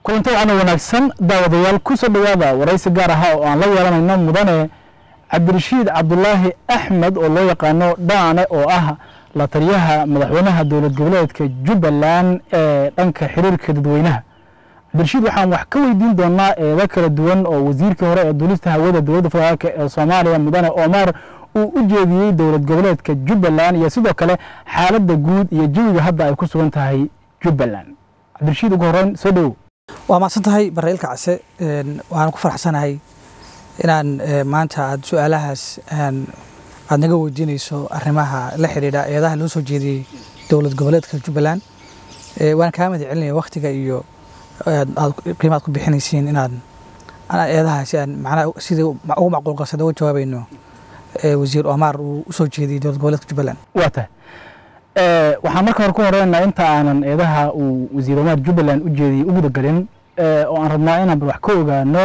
kulanti waxaana wanaagsan daawadayaal ku soo dhowaada waraysi gaar ahaa oo aan la yeelanayno mudane cabdirashiid cabdulaahi axmed oo loo yaqaano dhaane oo ah la taliyaha madaxweynaha dowlad goboleedka jubbaland ee dhanka xiriirka dadweynaha cabdirashiid waxaan wax ka weydiin doonaa eedo kala duwan oo wasiirkii hore ee duulista hawada dowladda federaalk ee soomaaliya mudane omar uu u jeediyey dowlad goboleedka jubbaland iyo sidoo kale xaaladda guud iyo jawiga hadda ay ku sugan tahay jubbaland cabdirashiid ugu horeyn soo dhowow waa mahadsan tahay barreelka case waxaan ku faraxsanahay inaan maanta aad su-aalahaas aad naga weydiinayso arrimaha la xidhiidha eedaha loo soo jeediyey dowlad goboleedka jubbaland waan kaa mahad celinaya waktiga iyo aad qiimaad ku bixinaysiin inaan eedahaasi aan macnaha sidii ugu macquulqasan uga jawaabayno wasiir omar uu usoo jeediyey dowlad goboleedka jubbaland waa tahay waxaan marka hore ku horeynaa inta aanan eedaha uu wasiir omar jubbaland u jeediyey u gudagelin oo aan rabnaa inaan bal wax ka ogaano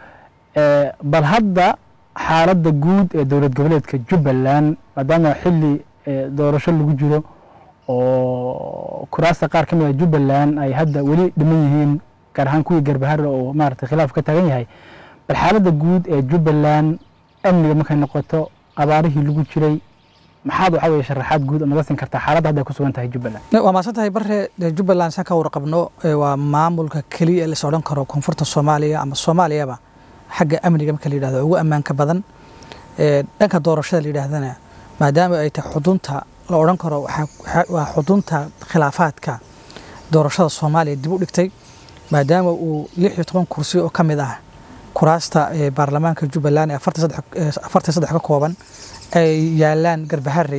bal hadda xaaladda guud ee dowlad goboleedka jubbaland maadaama xili doorasho lagu jiro oo kuraasta qaar ka mid a jubbaland ay hadda weli dhiman yihiin gaar ahaan kuwii garbahare oo maaragtay khilaaf ka taagan yahay bal xaaladda guud ee jubbaland amniga markay noqoto abaarihii lagu jiray maxaad waxa weye sharaxaad guud naga siin kartaa xaaladda hadda ay ku sugan tahay jubbaland waa mahadsan tahay bare jubbaland saan ka warqabno waa maamulka keliya ee lais odhan karo koonfurta soomaaliya ama soomaaliyaba xagga amniga marka la yidhahdo ugu ammaanka badan dhanka doorashada la yidhaahdana maadaama ay tahay xudunta la odhan karo waa xudunta khilaafaadka doorashada soomaaliya dib u dhigtay maadaama uu lix iyo toban kursi oo ka mid ah kuraasta baarlamaanka jubbaland ee afartan saddex ka kooban ay yaalaan garbaharey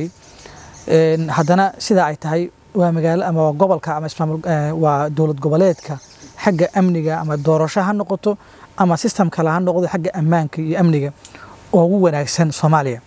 haddana sidaa ay tahay waa magaalo ama waa gobolka ama ismaamul waa dowlad goboleedka xagga amniga ama doorasho ha noqoto ama system kale ha noqdo xagga ammaanka iyo amniga oo ugu wanaagsan soomaaliya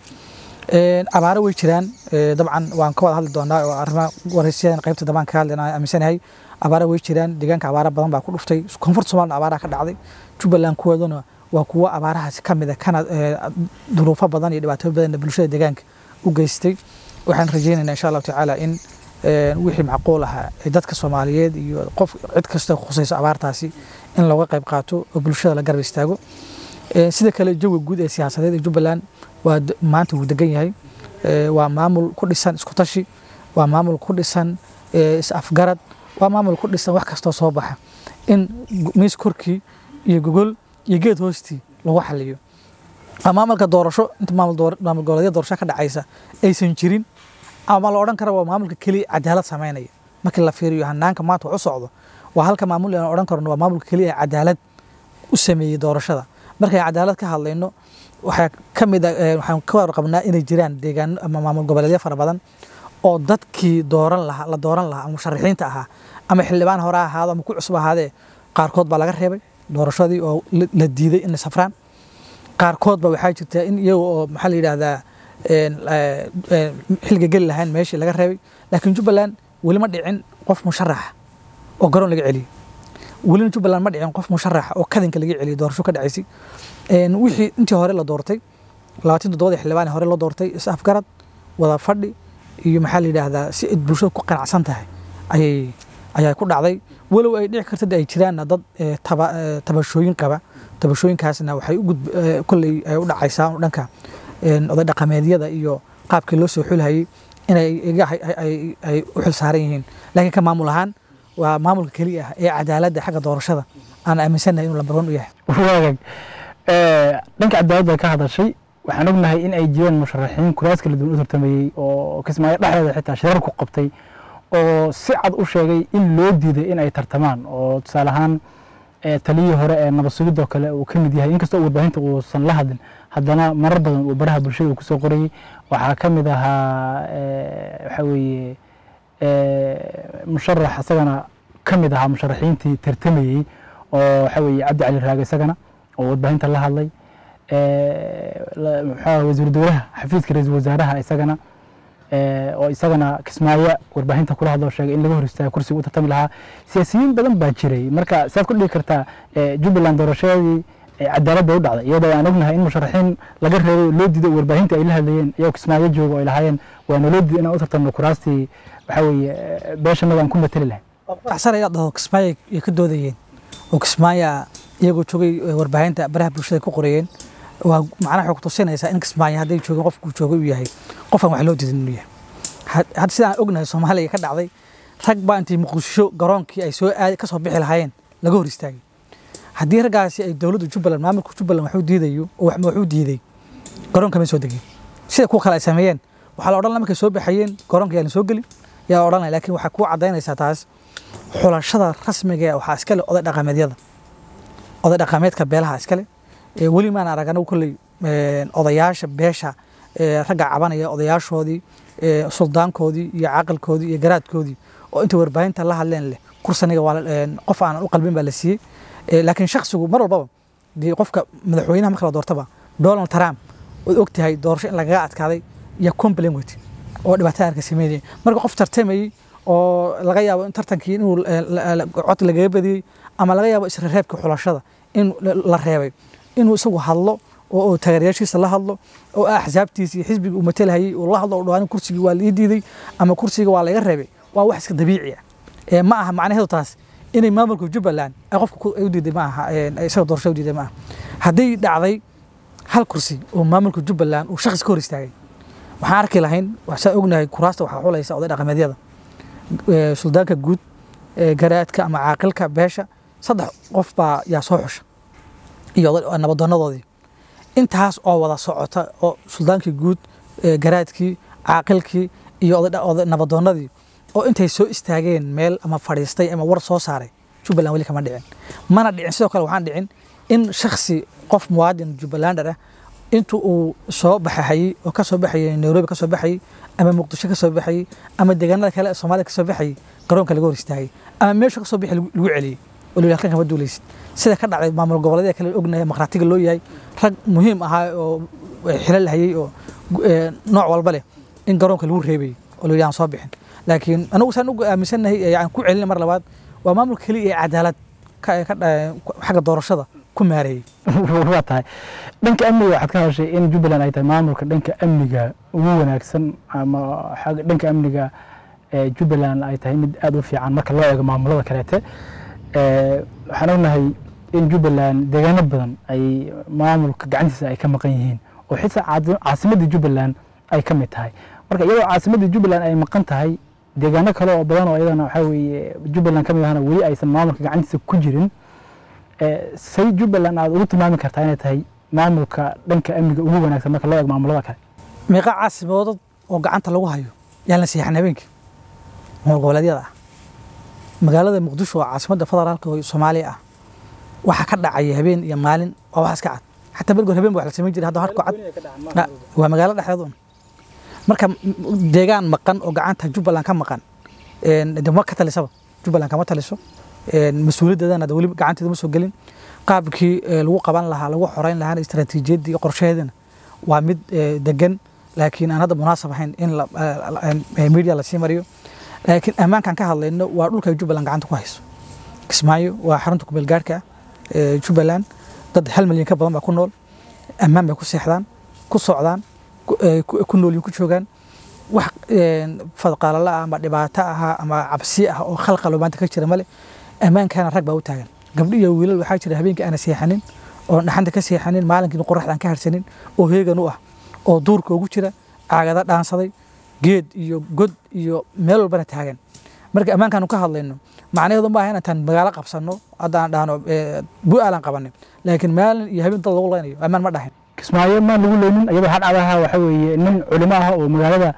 abaaro way jiraan dabcan waan ka wada hadli doonaa oo arrimaha waraysiyadan qaybta dambaan ka hadlayna aaminsanahay abaaro way jiraan deegaanka abaaro badan baa ku dhuftay koonfurta somalina abaaraha ka dhacday jubbaland kuwooduna waa kuwo abaarahaasi ka mid a kana duruufo badan iyo dhibaatooyin badanna bulshada deegaanka u geystay waxaan rajaynaynaa insha allahu tacaala in wixii macquul ahaa dadka soomaaliyeed iyo qof cid kasta khusayso abaartaasi in looga qayb qaato oo bulshada la garab istaago sida kale jawiga guud ee siyaasadeed ee jubbaland waa maanta wuu degan yahay waa maamul ku dhisan isku tashi waa maamul ku dhisan is afgarad waa maamul ku dhisan wax kastoo soo baxa in miis korkii iyo gogol iyo geed hoostii lagu xaliyo maamulka doorasho inta maamul goboleedya doorasho ka dhacaysa aysan jirin ama la odhan kara waa maamulka keliya cadaalad samaynaya markii la fiiriyo hanaanka maanta wax u socdo waa halka maamul aan odhan karno waa maamulka keliya cadaalad u sameeyey doorashada markay cadaalad ka hadlayno waxaa ka mid a waxaan ka warqabnaa inay jiraan deegaano ama maamul goboleedyo fara badan oo dadkii dooran lahaa la dooran lahaa ama musharaxiinta ahaa ama xildhibaan hore ahaado ama ku cusub ahaadee qaarkood baa laga reebay doorashadii oo la diiday in la safraan qaarkood ba waxaa jirta in iyaga oo maxaa la yidhaahdaa xilliga geli lahayn meeshii laga reebay laakiin jubbaland weli ma dhicin qof musharaxa oo garoon laga celiyey welina jubbaland ma dhicin qof musharaxa oo kadinka laga celiyey doorasho ka dhacaysay wixii intii hore la doortay labaatan toddobadii xildhibaan hore loo doortay is afgarad wada fadhi iyo maxaa la yidhaahdaa si id bulshada ku qanacsan tahay ayay ayaa ku dhacday walow ay dhici karta ay jiraanna dad tabashooyin qaba tabashooyinkaasna waxay kolley ay u dhacaysaa dhanka oday dhaqameedyada iyo qaabkii loo soo xulhayay inay ay u xil saaran yihiin laakiin ka maamul ahaan waa maamulka keliya ah ee cadaaladda xagga doorashada aan aaminsannahay inuu lambar wan u yahay waagag dhanka cadaaladda ka hadashay waxaan ognahay in ay jiraan musharaxiin kuraas kala duwan u tartamayey oo kismaayo dhexdeeda xitaa shirar ku qabtay oo si cad u sheegay in loo diiday in ay tartamaan oo tusaale ahaan taliyii hore ee nabad sugidoo kale uu ka mid yahay inkastoo warbaahinta uusan la hadlin haddana marar badan uu baraha bulshada uu kusoo qorayey waxaa ka mid ahaa waxaa weeye musharax isagana ka mid ahaa musharaxiintii tartamayey oo waxaa weeye cabdi cali raage isagana oo warbaahinta la hadlay maxaa wasiiru dowlaha xafiiska ra-iisul wasaaraha isagana oo isagana kismaayo warbaahinta kula hadloo sheegay in laga hor istaago kursiga u tartami lahaa siyaasiyiin badan baa jiray marka siaad ku dhigi kartaa jubbaland doorashadii cadaalad bay u dhacday iyadoo aan ognahay in musharaxiin laga reebay loo diiday warbaahinta ay la hadlayeen iyagoo kismaayo jooga oo ay lahaayeen waana loo diiday inaan u tartamno kuraastii waxaa weeye beeshanada aan ku mateli lahayn faraxsan ayaad dhaho kismaayo ay ka doodayeen oo kismaayo iyagoo joogay warbaahinta baraha bulshada ku qoreeyeen waa macnaha waxay ku tusinaysaa in kismaayo hadday joogeen qofkuu joogay uu yahay qofaan wax loo diidin inuu yahay hadda sidaan ognahay soomaaliya ka dhacday rag baa intay muqdisho garoonkii ay soo aad ka soo bixi lahaayeen laga hor istaagay haddii raggaasi ay dowladda jubbaland maamulka jubbaland waxuu diidayo oo waxuu diiday garoonka may soo degeen sida kuwa kale ay sameeyeen waxaa la odhan laha markay soo baxayeen garoonka yaa la soo geli yaa odhan laha laakiin waxaa kuu caddaynaysaa taas xulashada rasmiga ee waxaa iskale oday dhaqameedyada oday dhaqameedka beelaha iskale weli maan arag anagu kolley odayaasha beesha ragga cabanaya odayaashoodii suldaankoodii iyo caaqilkoodii iyo garaadkoodii oo inta warbaahinta la hadleen leh kursaniga waa qof aanan u qalbin baa la siiyey laakiin shaksigu mar walbaba dee qofka madaxweynaha marka la doortaba donald trump ood og tahay doorasho in lagaga adkaaday iyo complain weyte oo dhibaatada arka sameynaya marka qof tartamayey oo laga yaabo in tartankii inuu cod lagaga badiyey ama laga yaabo isreebka xulashada in la reebay inuu isagu hadlo oo taageerayaashiisa la hadlo oo axsaabtiisa iyo xisbiga uu matalhayay uu la hadlo oo dhawaan kursigii waa la ii diiday ama kursiga waa laga reebay waa wax iska dabiici ah ma aha macnaheedu taas inay maamulka jubbaland ay qofka u diiday ma aha isaga doorashada u diiday ma aha hadday dhacday hal kursi oo maamulka jubbaland uu shakhsi ka hor istaagay waxaan arki lahayn waxaan ognahay kuraasta waxaa xulaysa oday dhaqameedyada suldaanka guud garaadka ama caaqilka beesha saddex qof baa yaa soo xusha iyo nabadoonadoodii intaas oo wada socota oo suldaankii guud garaadkii caaqilkii iyo nabadoonadii oo intay soo istaageen meel ama fadhiistay ama war soo saaray jubbaland weli kama dhicin mana dhicin sidoo kale waxaan dhicin in shaksi qof muwaadin jubbalander ah intu uu soo baxahayey oo ka soo baxayay nairobi ka soo baxayey ama muqdisho ka soo baxayey ama deegaanada kale ee soomaaliya ka soo baxayey garoonka laga hor istaagay ama meeshu ka soo bixi lagu celiyey oo la halkan kama duulaysid sida ka dhacday maamul goboleedyada kale ognahay maqraatiga loo yahay rag muhiim ahaa oo xilal hayay oo nooc walba leh in garoonka lagu reebayay oo la yidhi aan soo bixin laakiin anagu saan ugu aaminsannahay yani ku celina mar labaad waa maamulka keliya ee cadaalad xagga doorashada ku maareeyey waa tahay dhanka amniga waxaad ka hadashay in jubbaland ay tahay maamulka dhanka amniga ugu wanaagsan ama dhanka amniga jubbaland ay tahay mid aada u fiican marka loo eego maamulada kaleete waxaan ognahay in jubbaland deegaano badan ay maamulka gacantiisa ay ka maqan yihiin oo xitaa caasimadda jubbaland ay ka mid tahay marka iyadoo caasimadda jubbaland ay maqan tahay deegaano kale oo badan oo iyadana waxaa weeye jubbaland ka mid ahna weli aysan maamulka gacantiisa ku jirin say jubbaland aad ugu tilmaami kartaa inay tahay maamulka dhanka amniga ugu wanaagsan marka loo eego maamulada kale meeqa caasimadood oo gacanta lagu hayo yaan la seexan habeenkii maamul goboleedyada ah magaalada muqdisho oo caasimadda federaalka oo soomaaliya ah waxaa ka dhacaya habeen iyo maalin waa wax iska cad xataa bergoor habeen ba wax la samayn jiray hadda harku cad waa magaalo dhexdeed un marka deegaan maqan oo gacanta jubbaland ka maqan de ma ka talisaba jubbaland kama taliso mas-uuliyaddeedana weli gacanteeda ma soo gelin qaabkii lagu qaban lahaa lagu xoreyn lahaana istaraatiijiyaddii qorshaheedana waa mid degan laakiin aan hadda munaasab ahayn in media lasii mariyo laakiin ammaankan ka hadlayno waa dhulka ay jubbaland gacanta ku hayso kismaayo waa xarunta kumeel gaarhka ah jubbaland dad hal milyan ka badan baa ku nool ammaan bay ku seexdaan ku socdaan ku noolyin ku joogaan wax fadqaalala ah ama dhibaato aha ama cabsi ah oo khalqalo maanta ka jira male ammaankana rag baa u taagan gabdho iyo wiilal waxaa jira habeenkii aana seexanin oo dhaxanta ka seexanin maalinkiina qoraxda aan ka harsanin oo heegan u ah oo duurka ugu jira caagada dhaansaday geed iyo god iyo meel walbana taagan marka ammaankaanu ka hadlayno macnaheedu ma aha inaan magaalo qabsano hadda aan dhahno bu-aalan qabanin laakiin maalin iyo habeen dad lagu leynayo ammaan ma dhahin kismaayo maan lagu leynin iyadoo hadhacdaha waxa weeye nin culimo ah oo magaalada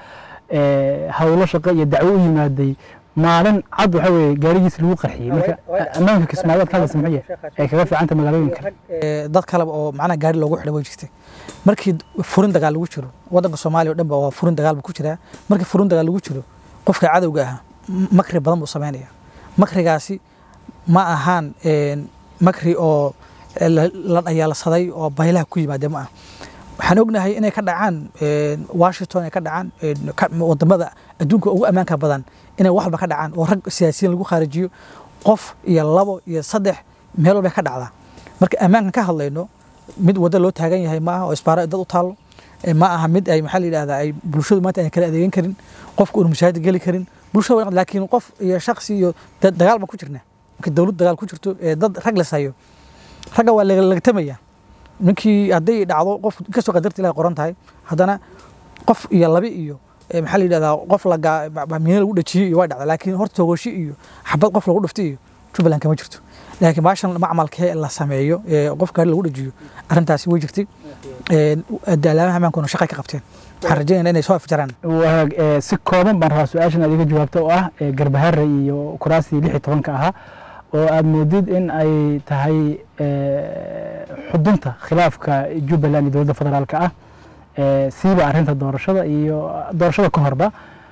hawlo shaqo iyo dacwo u yimaaday maalin cad waxa weeye gaarigiis lagu qarxiyey marka ammaanka kismaayo ka hadlaysa muxuu yahay ay kaga fiicanta magaalooyin kale dad kaleba oo macnaha gaari loogu xidhay way jirtay markii furin dagaal lagu jiro waddanka soomaaliya o dhan ba waa furin dagaal buu ku jiraa markii furin dagaal lagu jiro qofka cadowga ah makri badan buu samaynaya makrigaasi ma ahaan makri oo la dhayaalsaday oo baylaha ku yimaade ma ah waxaan ognahay inay ka dhacaan washington ay ka dhacaan wadamada adduunka ugu ammaanka badan inay wax walba ka dhacaan oo rag siyaasiyiin lagu khaarijiyo qof iyo labo iyo saddex meel walba ka dhacdaa marka ammaankan ka hadlayno mid waddo loo taagan yahay ma aha oo isbaaro dad u taalo ma aha mid ay maxaa la yidhahdaa ay bulshadu maanta ay kala adeegan karin qofka uun mushaahada geli karin bulshada laakiin qof iyo shaksi iyo dagaal baan ku jirnaa marka dowlad dagaal ku jirto ee dad rag la sayo ragga waa lagtamaya ninkii hadday dhacdo qof inkastoo qadarta ilahay qoran tahay haddana qof iyo labi iyo maxaa la yidhahdaa qof miino lagu dhajiyey iyo waa dhacda laakiin horta togoshi iyo xabad qof lagu dhuftay iyo jubbaland kama jirto laakiin baashan macmalkee la sameeyo ee qof gaari lagu dhajiyo arrintaasi way jirtay alaamaha amaankuna shaqay ka qabteen waxaan rajaynayna inay soo afjaraan wagaag si kooban baan rabaa su-aashan aad iga jawaabto oo ah garbahare iyo kuraastii lix iyo tobanka ahaa oo aad moodid in ay tahay xudunta khilaafka jubbaland iyo dowladda federaalka ah siiba arrinta doorashada iyo doorashada ka horba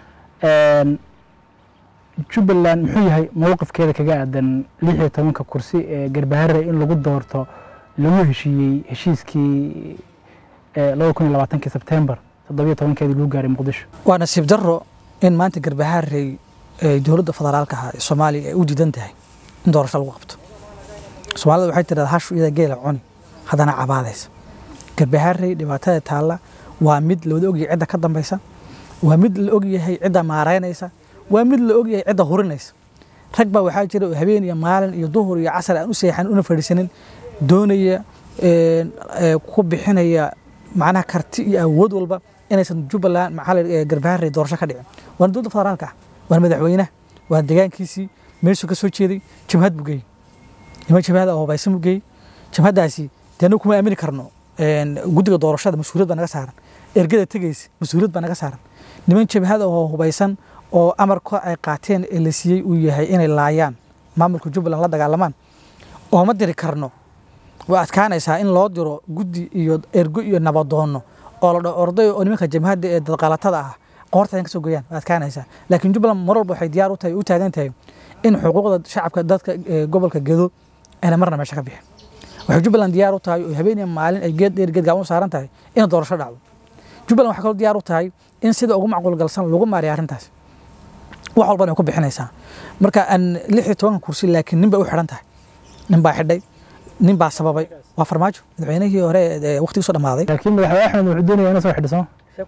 jubbaland muxuu yahay mowqifkeeda kaga aadan lix iyo tobanka kursi ee garbahare in lagu doorto lagu heshiiyey heshiiskii laba kun iyo labaatankii sebtembar toddobiyo tobankeedii lagu gaaray muqdisho waa nasiib darro in maanta garbahaarey dowladda federaalka ah ee soomaaliya ay u diidan tahay in doorasho lagu qabto soomaalida waxay tirahdaa hashu iyada geela cuni haddana cabaadaysa garbahaarey dhibaatada taalla waa mid lawada ogyahay cidda ka dambaysa waa mid la ogyahay cidda maaraynaysa waa mid la ogyahay cidda hurinaysa rag baa waxaa jira oo habeen iyo maalin iyo duhur iyo casar aan u seexan una fadhiisanin doonaya ku bixinaya macnaha karti iyo awood walba inaysan jubbaland maxaa garbaharey doorasho ka dhicin waana dowladda federaalka ah waana madaxweynaha waana deegaankiisii meeshuu ka soo jeeday jamhad buu geeyey niman jamhada oo hubaysan buu geeyey jamhaddaasi dee anagu kuma aamini karno guddiga doorashada mas-uuliyad baa naga saaran ergada tegaysa mas-uuliyad baa naga saaran niman jabhada oo hubaysan oo amarka ay qaateen ee la siiyey uu yahay inay laayaan maamulka jubbaland la dagaalamaan oo ma diri karno way adkaanaysaa in loo diro guddi iyo ergo iyo nabadoonno oo la dhaho orday oo nimanka jamhadda ee dadqalatada ah qoortadan ka soo goyaan way adkaanaysaa laakiin jubbaland mar walba waxay diyaar u tahay u taagan tahay in xuquuqda shacabka dadka gobolka gedo ayna marna meesha ka bixin waxay jubbaland diyaar u tahay oo habeen iyo maalin ay geed dheer geed gaaban u saaran tahay in doorasho dhacdo jubbaland waxay kaloo diyaar u tahay in sida ugu macquul galsan lagu maariyo arrintaas wax walbana ay ku bixinaysaa marka aan lix iyo tobanka kursi laakiin nin bay u xidhan tahay nin baa xidhay nin baa sababay waa farmaajo madaxweynihii hore ee waqtigii soo dhamaaday laakiin madaxweyne axmed wuxuu doonaya inuu soo xidhiso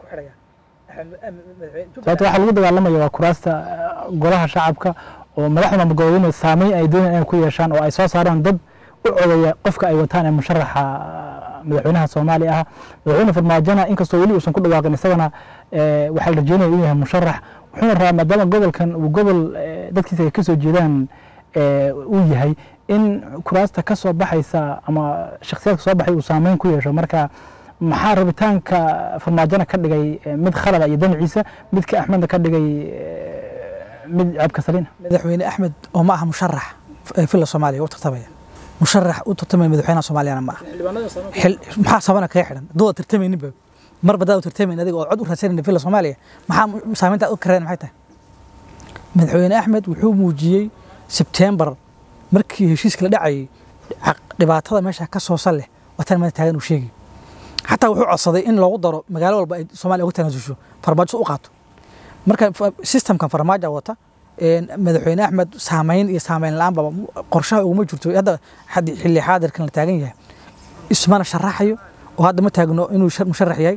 sababta waxa lagu dagaalamaya waa kuraasta golaha shacabka oo madaxda magooyinay saameyn ay doonayaan inay ku yeeshaan oo ay soo saaraan dad u codaya qofka ay wataan ee musharaxa madaxweynaha soomaaliya ah madaxweyne farmaajona inkastoo weli uusan ku dhawaaqin isagana waxaa la rajeynaya inuu yahay musharax wuxuuna rabaa maadaama gobolkan uu gobol dadkiisa ay ka soo jeedaan uu yahay in kuraasta ka soo baxaysa ama shakhsiyaadka soo baxay uu saameyn ku yeesho marka maxaa rabitaanka farmaajona ka dhigay mid khalada iyo danaciisa midka axmedna ka dhigay mid ceebka salina madaxweyne axmed oo ma aha musharax filla soomaaliya u tartamaya musharax u tartamaya madaxweynaha soomaaliyana ma aha maxaa sabana kaga xidhan dooda tartamayninba marba daad u tartamayn adiga oo cod u raadsanayna filla soomaaliya maxaa saameynta u kareen maxay tahay madaxweyne axmed wuxuu muujiyey sebtembar markii heshiiska la dhacayay dhibaatada meesha ka soo sal leh wataan mada taagan uu sheegay xataa wuxuu codsaday in loogu daro magaalo walba ay soomaaliya uga tanaasusho farmaajo u qaato marka systemkan farmaajo wata madaxweyne axmed saameyn iyo saameyn la-aanba qorshaha uguma jirto hadda xilli xaadirkan la taagan yahay ismana sharaxayo oo hadda ma taagno inuu musharax yahay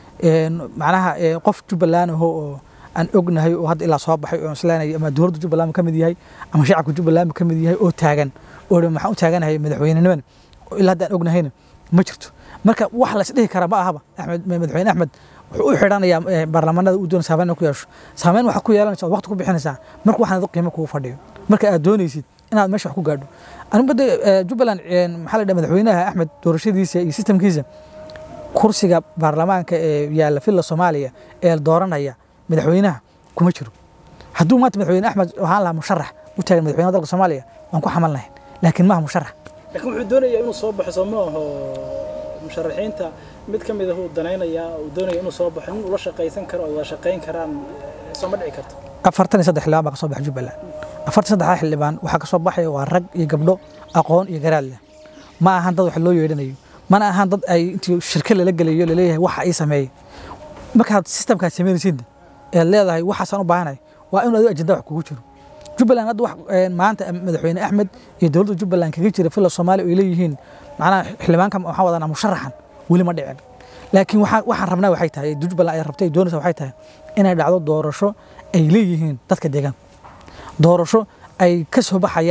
macnaha qof jubbaland aho oo aan ognahay oo hadda ilaa soo baxay oo isleenayo ama dowladda jubbaland ka mid yahay ama shacabka jubbaland ka mid yahay oo taagan oo maxaan u taaganahay madaxweyneniman ilaa hadda aan ognahayna ma jirto marka wax la isdhihi kara ma ahaba axmed madaxweyne axmed wuxuu u xidhanayaa baarlamaanada uu doona saameyn ku yeesho saameyn waxaa ku yeelanaysa waqti ku bixinaysaa marka waxaan qiimo kugu fadhiyo marka aad doonaysid inaad meesha wax ku gaadho anigu de jubbaland maxaa la dhaha madaxweynaha axmed doorashadiisa iyo sistamkiisa kursiga baarlamaanka ee yaalla filla soomaaliya ee dooranaya madaxweynaha kuma jiro hadduu maanta madaxweyne axmed waxaan lahaa musharax u taagan madaxweynaha dalka soomaaliya waan ku xamal lahayn laakiin maaha musharax laakiin wuxuu doonayaa inuu soo baxo soo ma aho musharaxiinta mid ka mid ah uu danaynayaa uu doonaya inuu soo baxo nin ula shaqaysan karo oo wada shaqayn karaan soo ma dhici karto afartan iyo saddex xildhibaan baa ka soo baxa jubbaland afartan saddexdaa xildhibaan waxaa ka soo baxaya waa rag iyo gabdho aqoon iyo garaad leh ma ahan dad wax loo yeedhanayo mana ahan dad ay intii shirka lala gelayo laleeyahay waxa ii sameeyey markaad sistamkaad samaynaysid ead leedahay waxaasaan u baahanahay waa inuu adigo ajenda wax kugu jiro jubbaland hadda wax maanta madaxweyne axmed iyo dowladda jubbaland kaga jira filla soomaaliya ay leeyihiin macnaha xildhibaanka waxaan wadanaa musharaxan weli ma dhicin laakiin waxaan waxaan rabnaa waxay tahay jubbaland ay rabtay doonaysa waxay tahay inay dhacdo doorasho ay leeyihiin dadka deegaanka doorasho ay ka soo baxayaan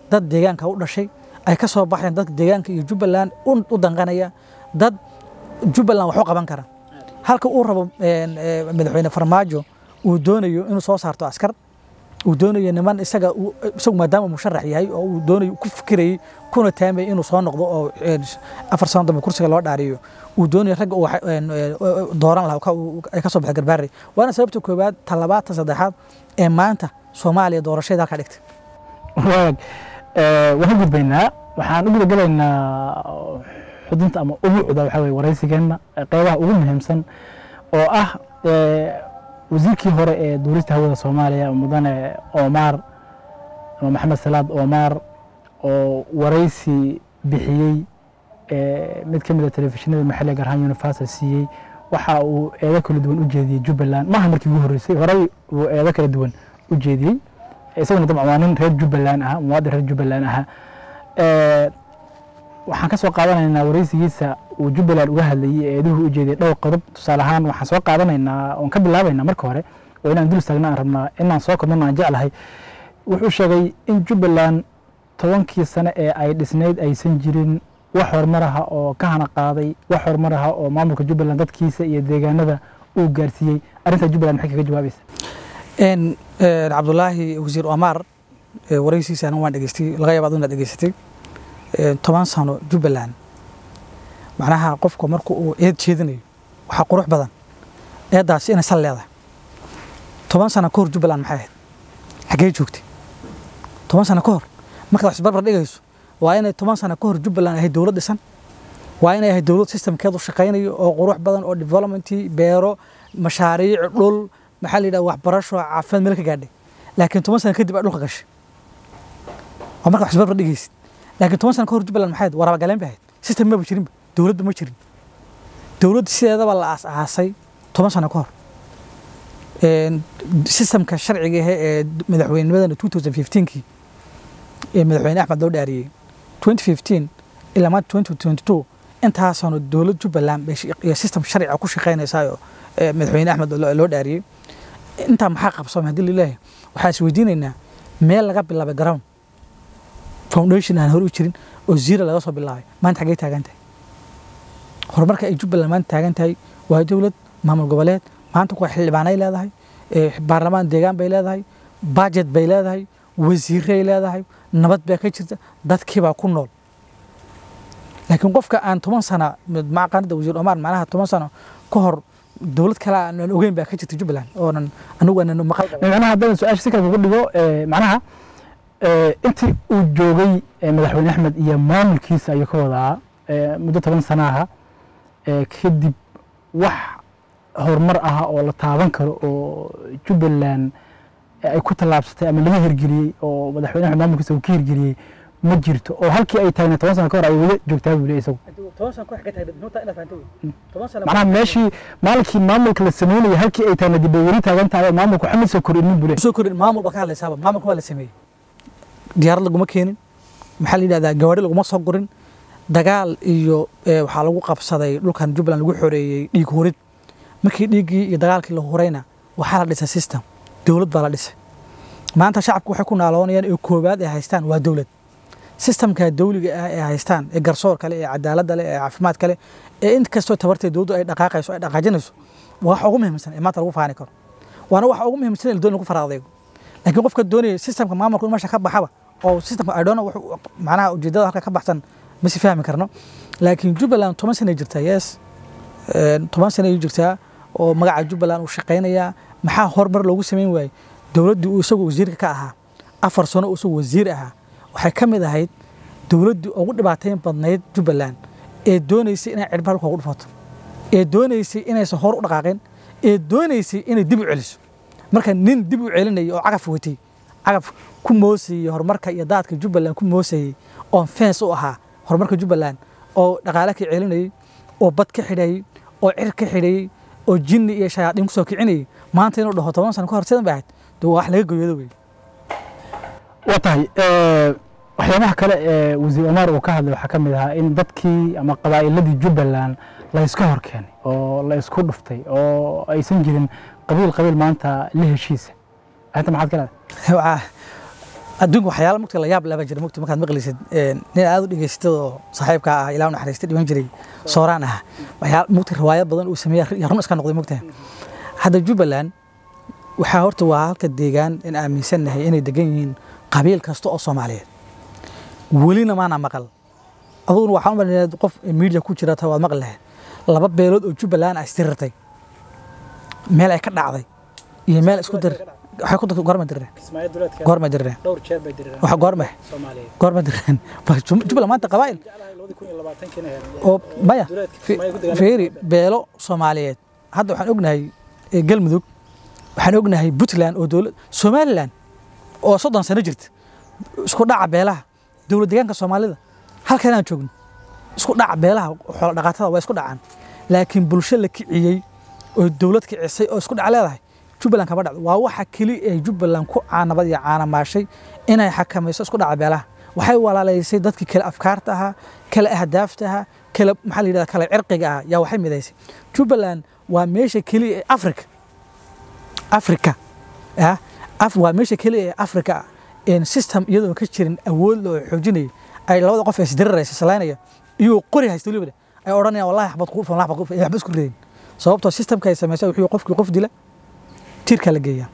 dad deegaanka u dhashay ay ka soo baxeen dadka deegaanka iyo jubbaland u u danqanaya dad jubbaland wax u qaban kara halka uu rabo een, ee, madaxweyne farmaajo uu doonayo inuu soo saarto askar uu doonayo niman isaga uu- isagu maadaama musharax yahay oo uu doonayo ku fikirayay kuna taamayay inuu soo noqdo oo een, afar sano dambe kursiga loo dhaariyo uu doonayo ragga uu wax- een, ee, dooran lahaa ka- uu- ay ka soo baxay garbaari waana sababta koowaad ta labaad ta saddexaad ee maanta soomaaliya doorashadeeda halkaa dhigtay waag ee, waan ka gudbaynaa waxaan u guda gelaynaa xudunta ama ubuucda waxaa weye waraysigeenna ee qeybaha ugu muhiimsan oo ah ee, wasiirkii hore ee duulista hawada soomaaliya mudane omar ama maxamed salaad omar oo waraysi bixiyey ee, mid ka mid a telefishinada maxalliga gaar ahaan universal siiyey waxa uu eedo kala duwan u jeediyey jubbaland maaha markii ugu horreysay horey uu eedo kala duwan u jeediyey isaguna dabcan waa nin reer jubbaland ah muwaadin reer jubbaland aha Ee, waxaan ka soo qaadanaynaa waraysigiisa uu jubbaland uga hadlayey ee eeduhu u jeediyey dhowr qodob tusaale ahaan waxaan soo qaadanaynaa oon ka bilaabaynaa marka hore oo inaan dul istaagna aan rabnaa inaan soo kobnano aan jeclahay wuxuu sheegay in jubbaland tobankii sane ee ay dhisnayd aysan jirin wax horumar aha oo ka hana qaaday wax horumar aha oo maamulka jubbaland dadkiisa iyo deegaanada uu gaarsiiyey arrintaa jubbaland maxay kaga jawaabaysa een een cabdulaahi wasiir omar ee waraysiisa anigu waan dhegeystay laga yaaba inaad dhegeysatay een toban sano jubbaland macnaha qofka marka uu eed jeedinayo waxaa qurux badan eeddaasi inay sal leedahay toban sano ka hor jubbaland maxay ahayd xaggee joogtay toban sano ka hor markaad wax isbarbar dhigayso waa inay toban sano ka hor jubbaland ahayd dowlad dhisan waa inay ahayd dowlad systemkeedu shaqaynayo oo qurux badan oo developmentii beero mashaariic dhul maxaa la yidhaha waxbarasho caafimaad meel ka gaadhay laakiin toban sano kadib aa dhulka gashay waa marka wax isbarbar dhigaysid laakiin toban sano ka hor jubbaland maxay ahayd waraaba galeen bay ahayd system maba jirinba dowladba ma jirin dowladda sideedaba la aas-aasay toban sano ka hor Een, systemka sharciga ahe ee madaxweynimadana 2015kii ee madaxweyne axmed loo dhaariyey 2015 ilaa maanta 2022 intaasano dowlad jubbaland bay shi- iyo system sharciga ku shaqeynaysaayoo ee madaxweyne axmed loo loo dhaariyey intaa maxaa qabsoomay haddii lilaahi waxaa is weydiinaynaa meel laga bilaabay ground foundation aan hore u jirin oo zero laga soo bilaabay maanta xaggee taagan tahay horumarka ay jubbaland maanta taagan tahay waa dowlad maamul goboleed maanta kuwa xildhibaanay leedahay ee baarlamaan deegaan bay leedahay budget bay leedahay wasiiray leedahay nabad baa ka jirta dadkiibaa ku nool laakiin qofka aan toban sana macaqaanida wasiir omar macnaha toban sano ka hor dowlad kale aan ogeyn baa ka jirta jubbaland oonan anigu aanan maqal macnaha haddaan su-aasha si kale kugu dhigo ee, macnaha ee, intii uu joogay ee, madaxweyne axmed iyo maamulkiisa ayuu ka wadaa ee, muddo toban sana aha ee, kadib wax horumar ah oo la taaban karo oo jubbaland ee ay ku tallaabsatay ama laga hirgeliyey oo madaxweyne axmed maamulkiisa uu ka hirgeliyey ma jirto oo halkii ay taagna toban sano ka hor ay wada joogtaa buu leeyahay isagu toban sano ka xigta inaad fahanto toban sano macnaha meeshii maalinkii maamulka la sameynayay halkii ay taagna dib bay weli taagan tahay oo maamulku waxba ma soo kordhinin buu leeyahay soo korin maamul baa ka hadlaysaaba maamulka waa la sameeyey diyaarad laguma keenin maxaa la yidhahdaa gawaari laguma soo gurin dagaal iyo eh, waxaa lagu qabsaday dhulkan jubbaland lagu xoreeyey dhiig hurid markii dhiiggii iyo dagaalkii la hurayna waxaa la dhisay system dowlad baa la dhisay maanta shacabku waxay ku naaloonayaan ee koowaad ay haystaan waa dowlad systemka dawliga ah ee haystaan ee garsoor kale ee cadaaladda leh ee caafimaad kale ee in kastoo tabartee dowladdu ay dhaqaaqayso ay dhaqaajinayso waa waxa ugu muhiimsan ee maanta lagu faani karo waana waxa ugu muhiimsan ee la doon lagu faraadeego laakiin qofka doonaya systemka maamulka in meesha ka baxaba oo systemka I don't know wuxuu macnaha ujeedada halka ka baxsan ma si fahmi karno laakiin jubbaland toban sana jirtaa yes Een, toban sana ay jirtaa oo magaca jubbaland uu shaqaynayaa maxaa horumar loogu sameyn waayey dowladdii uu isagu wasiirka ka ahaa afar sano uu isagu wasiir ahaa waxay ka mid ahayd dowladdii ugu dhibaateyn badnayd jubbaland ee doonaysay inay cirba halka ugu dhufato ee doonaysay inaysan hor u dhaqaaqin ee doonaysay inay dib u celiso marka nin dib u celinaya oo cagaf watay cagaf ku moosayey horumarka iyo daadka jubbaland ku moosayey oon fens u ahaa horumarka jubbaland oo dhaqaale ka celinayey oo bad ka xidhayey oo cir ka xidhayey oo jinni iyo shayaadiin kusoo kicinayey maanta inuu dhaho toban sano ka hor sidan bay ahayd dee waa wax laga goyoodo wey waa tahay ee, waxyaabaha kale ee wasiir omar uu ka hadlay waxaa ka mid ahaa in dadkii ama qabaa'iladii jubbaland la iska hor keenay oo la isku dhuftay oo aysan jirin qabiil qabiil maanta la heshiisa arrinta maxaad ka leedahay Waa- adduunka waxyaala mugta la yaab laba jira mugta markaad maqlaysid een, nin aad u dhegaystay oo saaxiibka ah ilaa u naxariistay dhiman jiray sooraan ah waxyaala mugta riwaayad badan uu sameeya yaa run iska noqday mugta hadda jubbaland waxaa horta waa halka deegaan in aaminsannahay inay degan yihiin qabiil kasta oo soomaaliyeed welina maana maqal aduguna waxaan u malinayaa qof media ku jira taa waad maqli lahayd laba beelood oo jubbaland ah isdirirtay meel ay ka dhacday iyo meel isku dir waxay ku dirtay goorma dirreen kismaayo duleedka goorma dirreen dhowr jeer bay dirireen waxa goorma soomaaliyeed goorma dirreen Bal Jum- jubbaland maanta qabaa'il jeclahay labadi kun iyo labaatankiina heer oo maya duleedka fi- Kismaayo ku dagaalamay. fiiri beelo soomaaliyeed hadda waxaan ognahay eh, galmudug waxaan ognahay puntland oo dowlad somaliland oo soddon sano jirta isku dhaca beelaha dowlad deegaanka soomaalida halkan aan joogno isku dhaca beelaha xoolo dhaqatada waa isku dhacaan laakiin bulsho la kiciyey oo dowlad kicisay oo isku dhac leedahay jubbaland kama dhacdo waa waxa keli ee jubbaland ku caanabad iyo caanamaashay inay xakamayso isku dhaca beelaha waxay walaalaysay dadkii kale afkaarta ahaa kale ahdaafta ahaa kale maxaa la yidhahda kale cirqiga ah yaa waxay midaysay jubbaland waa meesha keliya ee africa africa ah af waa meesha keliya ee africa ah een system iyadoo ka jirin awood loo xoojinaya ay labada qof ee isdiriraysa salaynaya iyo qori haysta weliba ay odhanayaan wallahi xabad ku dhufan waxba ku dhufan waxba isku reeyin sababtoo systemka ay samaysay wuxuu qofkii qof dila tiirka la geeyaa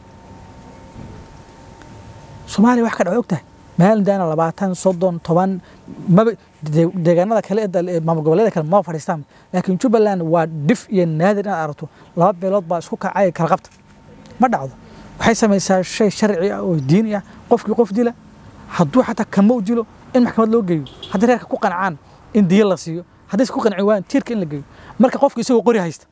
soomaaliya wax ka dhaca ogtahay maalin daana labaatan soddon toban maba de- deegaanada kale ee dal- ee maamul goboleeda kale maba fadhiistaan laakiin jubbaland waa dhif iyo naadir inaad aragto laba beelood baa isku kacay kala qabta ma dhacdo waxay samaysaa shay sharci ah oo diini ah qofkii qof dila hadduu xataa kama u dilo in maxkamad loo geeyo haddii reerka ku qancaan in diya la siiyo haddayse ku qanci waayaan tiirka in la geeyo marka qofka isagoo qori haysta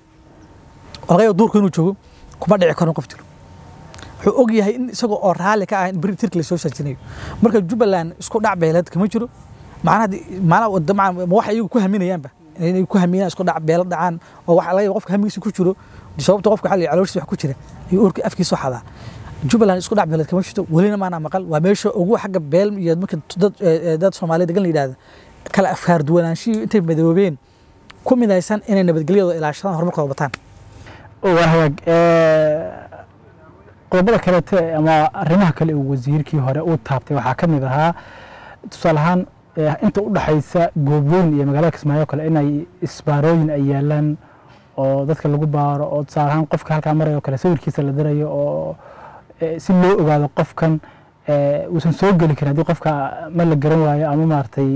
oo laga yaabo duurka inuu joogo kuma dhici karo in qof dilo wuxuu og yahay in isagoo oo raalli ka ah in beri tirka lasoo saajinayo marka jubbaland isku dhac beeleed kama jiro macnaha haddii- macnaha wada- macnaha ma waxa iyagu ku haminayaanba inay ku haminayaan isku dhac beelo dhacaan oo waxa laga yaabo qofka hamigiisa ku jiro sababta qofka xalli calooshiisa wax ku jira iyo uurka afkiisa xadaa jubbaland isku dhac beeleed kama jirto welina maana maqal waa meesha ugu xagga beel iyo marka dad eh, eh, dad soomaaliya degan la yidhahda kala afkaar duwanaanshihi intay madoobeen ku midaysan inay nabadgelyadooda ilaashadaan horumarkooda bataan waa hagaag ee, qodobada kaleete ama arrimaha kale uu wasiirkii hore uu taabtay waxaa ka mid ahaa tusaale ahaan ee, inta u dhaxaysa goobweyn iyo magaalada kismaayo kale inay isbaarooyin ay yaalaan oo dadka lagu baaro oo tusaale ahaan qofka halkaa marayo kale sawirkiisa la dirayo oo ee, si loo ogaado qofkan ee, uusan soo geli karin haddii qofka ma la garan waayo ama maaragtay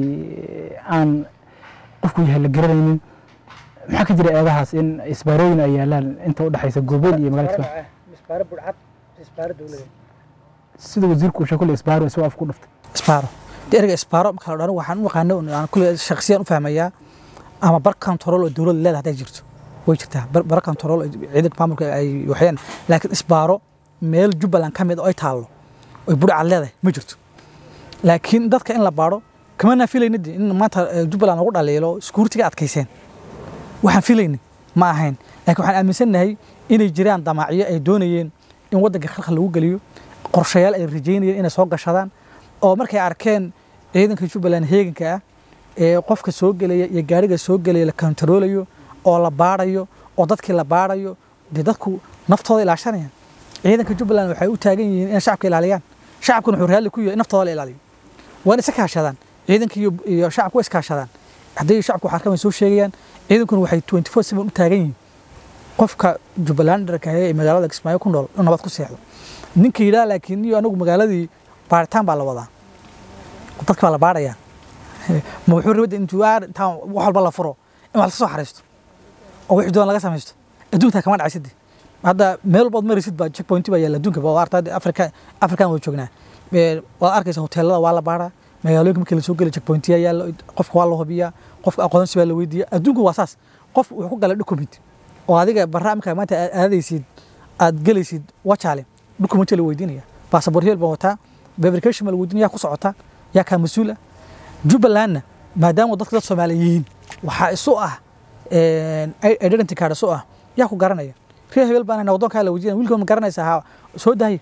aan qofku yahay la garanaynin maxaa ka jira eedahaas in isbaarooyin ay yaalaan inta u dhaxaysa goobweyn iyo magaalada kismaayo isbaaro budcad isbaaro dowladeed sida wasiirku uu sheegay kule isbaaro isagoo af ku dhuftay isbaaro dee ereyga isbaaro marka la dhano waxaan u yaqaano un aan kule shakhsiyan u fahmayaa ama bar control oo dowladda leedahay hadday jirto way jirtaa bar bar control oo ciidanka maamulka ay waxyaan laakiin isbaaro meel jubbaland ka mid oo ay taallo oy budhacad leedahay ma jirto laakiin dadka in la baaro kama naa filayna de in maanta eh, jubbaland lagu dhaliilo iskuurtiga adkayseen waxaan filayni ma ahayn laakiin waxaan aaminsannahay inay jiraan damaacyo ay doonayeen in waddanka khalkhal lagu geliyo qorshayaal ay rajeynayeen inay soo gashadaan oo markay arkeen ciidanka jubbaland heeganka ah ee qofka soo gelaya iyo gaariga soo gelaya la kontaroolayo oo la baarayo oo dadkii la baarayo dee dadku naftooda ilaashanayaan ciidanka jubbaland waxay u taagan yihiin inay shacabka ilaaliyaan shacabkuna wuxuu raalli ku yahay in naftooda la ilaaliyo waa in isa kaashadaan ciidanka iyo, iyo shacabku waa iskaashadaan haddii shacabku wax arkaan way soo sheegayaan ciidankuna waxay 24 7 u taagan yihiin qofka jubbalandarka ee magaalada kismaayo ku nool inuu nabad ku seexdo ninka yidhaha laakiin iyo anagu magaaladii baaritaan baa la wadaa dadka baa la baarayaa ma wuxuu rabada intuu aar intaan wax walba la furo in wax laska soo xariisto oo wixii doon laga samaysto adduunka kama dhacaysade hadda meel walbaad marisid baa checkpoint baa yaalla adduunka baa arta afrika afrikan waa joognaa Ee, waad arkaysa hoteelada waa la baaraa magaalooyinka markii la soo geli checkpointiya yaalla qofka waa la hubiyaa qofka aqoonsi baa la weydiiyaa adduunka waa saas qof wuxuu ku galay document oo adiga barnaamijka maanta aad aadaysid aad gelaysid wajaale document la weydiinaya passport heel baa wataa verification baa la weydiinaya yaa ku socotaa yaa kaa mas-uul ah jubbalandna maadaama dadka dad soomaali yihiin waxaa isu ah een, identity card isu ah yaa ku garanaya reer hebel baan waddoonkaa la weydiinaya wiilka ma garanaysa ha soo dahay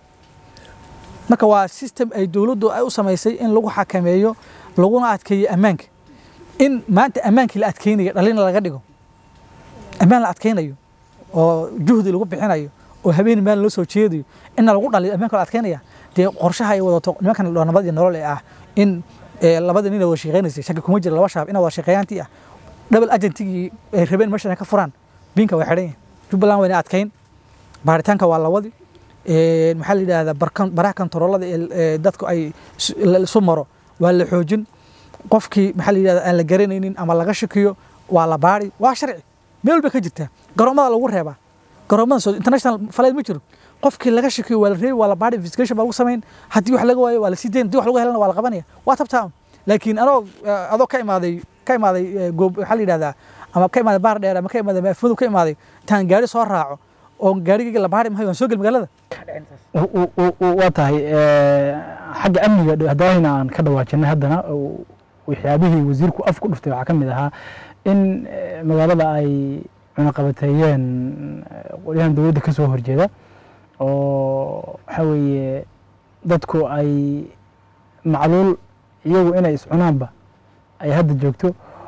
marka waa system ay dowladdu ay u samaysay in lagu xakameeyo laguna adkeeyo ammaanka in maanta ammaankii la adkeynayo dhalina laga dhigo ammaan la adkeynayo oo juhdi lagu bixinayo oo habeen maalin loo soo jeedayo inna lagu dhaliyo ammaanka la adkeynaya dee qorshaha ay wadato nimankan nabad iyo nolol ee ah in labadii nin wada shaqeynaysay shaki kuma jira laba shaab ina wada shaqeeyaantii ah double agentigii ay rabeen meeshan ka furaan biinka way xidhan yihin jubbaland wayna adkayn baaritaanka waa la wadi maxaa la yidhahdaa baraha kontaroolada ee dadku ay isu maro waa la xoojin qofkii maxaa la yidhahdaa aan la garanaynin ama laga shakiyo waa la baari waa sharci meel walba ka jirtaa garoomada lagu reebaa garoomada international falayd ma jiro qofkii laga shakiyo waa la reebi waa la baari investigation baa lagu samayn haddii wax laga waayo waa la sii dayn haddii wax lagu helana waa la qabanaya waa tabtaa laakiin anoo adoo ka imaaday ka imaaday goob waxaa la yidhahdaa ama ka imaaday baar dheer ama ka imaaday maafmadu ka imaaday intaan gaari soo raaco oo gaarigayga la baari mahayo waan soo gel magaalada waa tahay xagga amniga haddana aan ka dhawaajinay haddana waxyaabihii wasiirku af ku dhuftay waxaa ka mid ahaa in magaalada ay cunaqabateeyeen qolyahan dowladda ka soo horjeeda oo waxaa weeye dadku ay macluul iyagu inay iscunaanba ay hadda joogto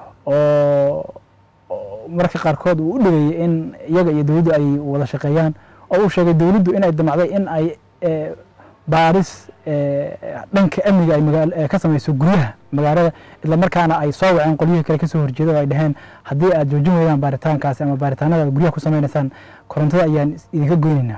oo mararka qaarkood uu u dhigayay in iyaga iyo dowladdu ay wada shaqeeyaan oo uu sheegay dowladdu inay damacday in ay baaris dhanka amniga ay ka samayso guryaha magaalada isla markaana ay soo waceen qolyihii kale kasoo horjeeda oo ay dhaheen haddii aad joojin weydaan baaritaankaasi ama baaritaanada aad guryaha ku samaynaysaan korontada ayaan idinka goynaynaa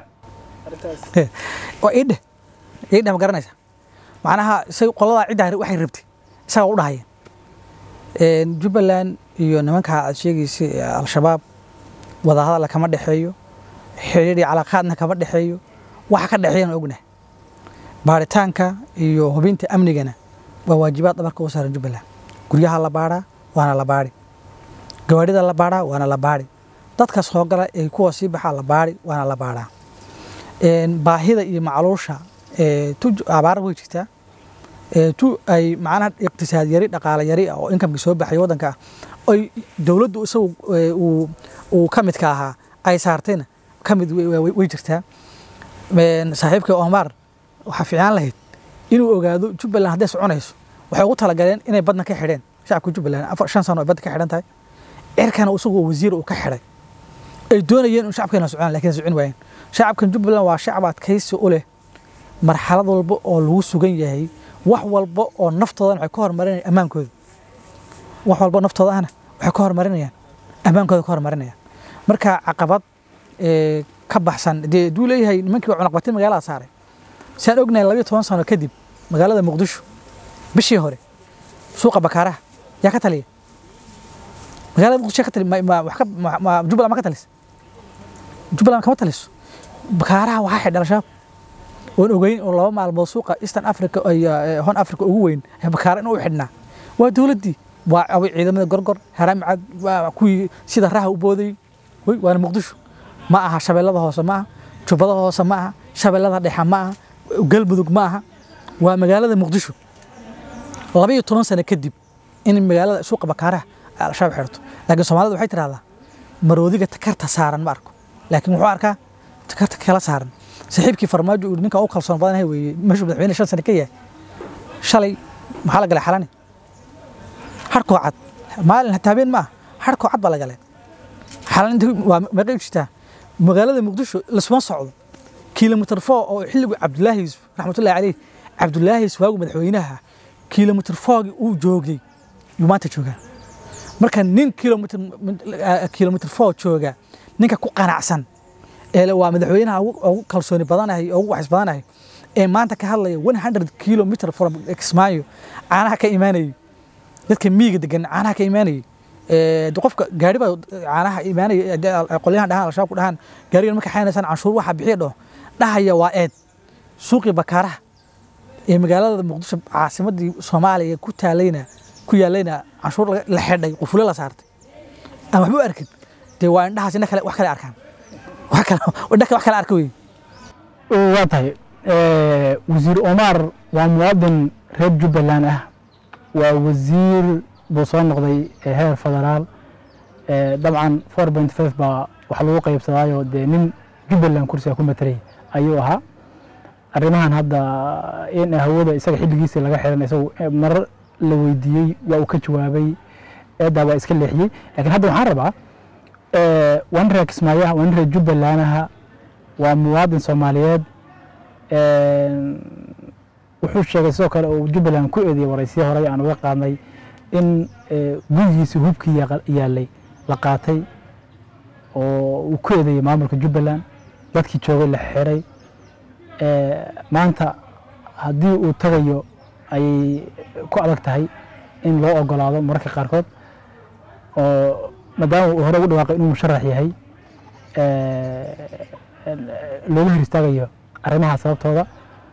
waa iidhe iidhe ma garanaysa macnaha isag qoladaa ciddaa waxay rabtay isagaa u dhahayeen jubbaland iyo nimanka aad sheegaysay al-shabaab wadahadalla kama dhexeeyo xidhiidh iyo calaaqaadna kama dhexeeyo waxa ka dhexeeyana ognahay baaritaanka iyo hubinta amnigana waa waajibaad dhabarka u saaran jubbaland guryaha la baadhaa waana la baadhi gawaadhida la baadhaa waana la baadhi dadka soo gala ee kuwa sii baxaa la baadhi waana la baadhaa baahida iyo macluusha tu abaar way jirtaa tu ay macnaha iqtisaad yari dhaqaale yari ah oo inkamkii soo baxay waddanka ah oy dowladdu isagu uu ka midka ahaa ay saartayna ka mid way jirtaa saaxiibkii omar waxaa fiicaan lahayd inuu ogaado jubbaland hadday soconayso waxay ugu talagaleen inay badna ka xidheen shacabka jubbaland afar shan sano ay badda ka xidhan tahay cirkana isagu wasiir uu ka xidhay ay doonayeen in shacabkeena socon lakin socon waayeen shacabkan jubbaland waa shacab adkaysi u leh marxalad walba oo lagu sugan yahay wax walba oo naftoodan waxay ka hormarinayaan ammaankooda wax walba oo naftooda ahna waxay ka hormarinayaan ammaankooda ka hormarinayaan marka caqabad ka baxsan dee duu leeyahay nimankii baa cunaqbatin magaalada saaray saan ognahay labayo toban sano kadib magaalada muqdisho bishii hore suuqa bakaaraha yaa ka taliya magaalada muqdisho ka tali jubbaland ma ka talisa jubbaland kama taliso bakaaraha waxaa xidha al-shabaab oon ogeyn oo laba maalmood suuqa eastern africa iyo hon africa ugu weyn bakaara in u xidhnaa waa dowladdii waa ciidamada gorgor haraamicad waa kuwii sida raha u boodayey wey waana muqdisho ma aha shabeellada hoose ma aha jubbada hoose ma aha shabeellada dhexe ma aha galmudug ma aha waa magaalada muqdisho labaiyo toban sano kadib in magaalada suuqa bakaaraha ay al-shabaab xidhato laakiin soomaalida waxay tidhahdaa maroodiga takarta saaran ma arko laakiin wuxuu arkaa takarta kala saaran saaxiibkii farmaajo uu ninka u kalsoon badanahay weeye meeshuu madaxweyne shan sano ka yahay shalay maxaa la galay xalani harkoo cad maalin hataa habeen ma ah harkoo cad baa la galay xalani waa meeqay u jirtaa magaalada muqdisho lasuma socdo kilomitr four oo xilligu cabdulaahi yuusuf raxmatullahi caleyh cabdulaahi yuusuf waagu madaxweynaha kilomitr fourgi uu joogay yuu maanta joogaa marka nin kilomitr kilomitr four jooga ninka ku qanacsan ee waa madaxweynaha ugu kalsooni badanahay ugu waxis badanahay ee maanta ka hadlaya one hundred kilometer from kismaayo caanaha ka imaanayay dadka miyiga degan caanaha ka imaanayay qofka gaari baa caanaha imaanaya qolyahan dhahaan al-shabaab ku dhahaan gaarigan marka xaynaysaan canshuur waxa bixiya dhaho dhahaya waa eed suuqii bakaaraha ee magaalada muqdisho caasimadii soomaaliya ku taalayna ku yaalayna canshuur la xidhay qufule la saartay aan waxba u arkin dee waa indhahaas indha kale wax kale arkaan wax kale indha wax kale arka wey waa tahay wasiir omar waa muwaadin reer jubbaland ah waa wasiir buu soo noqday heer federaal dabcan four point five baa wax lagu qaybsadaayo dee nin jubbaland kursiga ku matelay ayuu ahaa arrimahan hadda in hawada isaga xilligiisii laga xiran isagu marar la weydiiyey waa uu ka jawaabay eedaa waa iska leexiyey lakiin hadda waxaan rabaa waa nin reer kismaayaha waa nin reer jubbalanaha waa muwaadin soomaaliyeed wuxuu sheegay sidoo kale oo jubbaland ku eedeeyey waraysiyo horey aan uga qaadnay in eh, gurigiisii hubkii yaqa- yaalay la qaatay oo uu ku eedeeyey maamulka jubbaland dadkii joogay la xiray Eh, maanta haddii uu tagayo ayay ku adag tahay in loo ogolaado mararka qaarkood oo maadaama uu hore ugu dhawaaqay inuu musharax yahay eh, looga hor istaagayo arrimaha sababtooda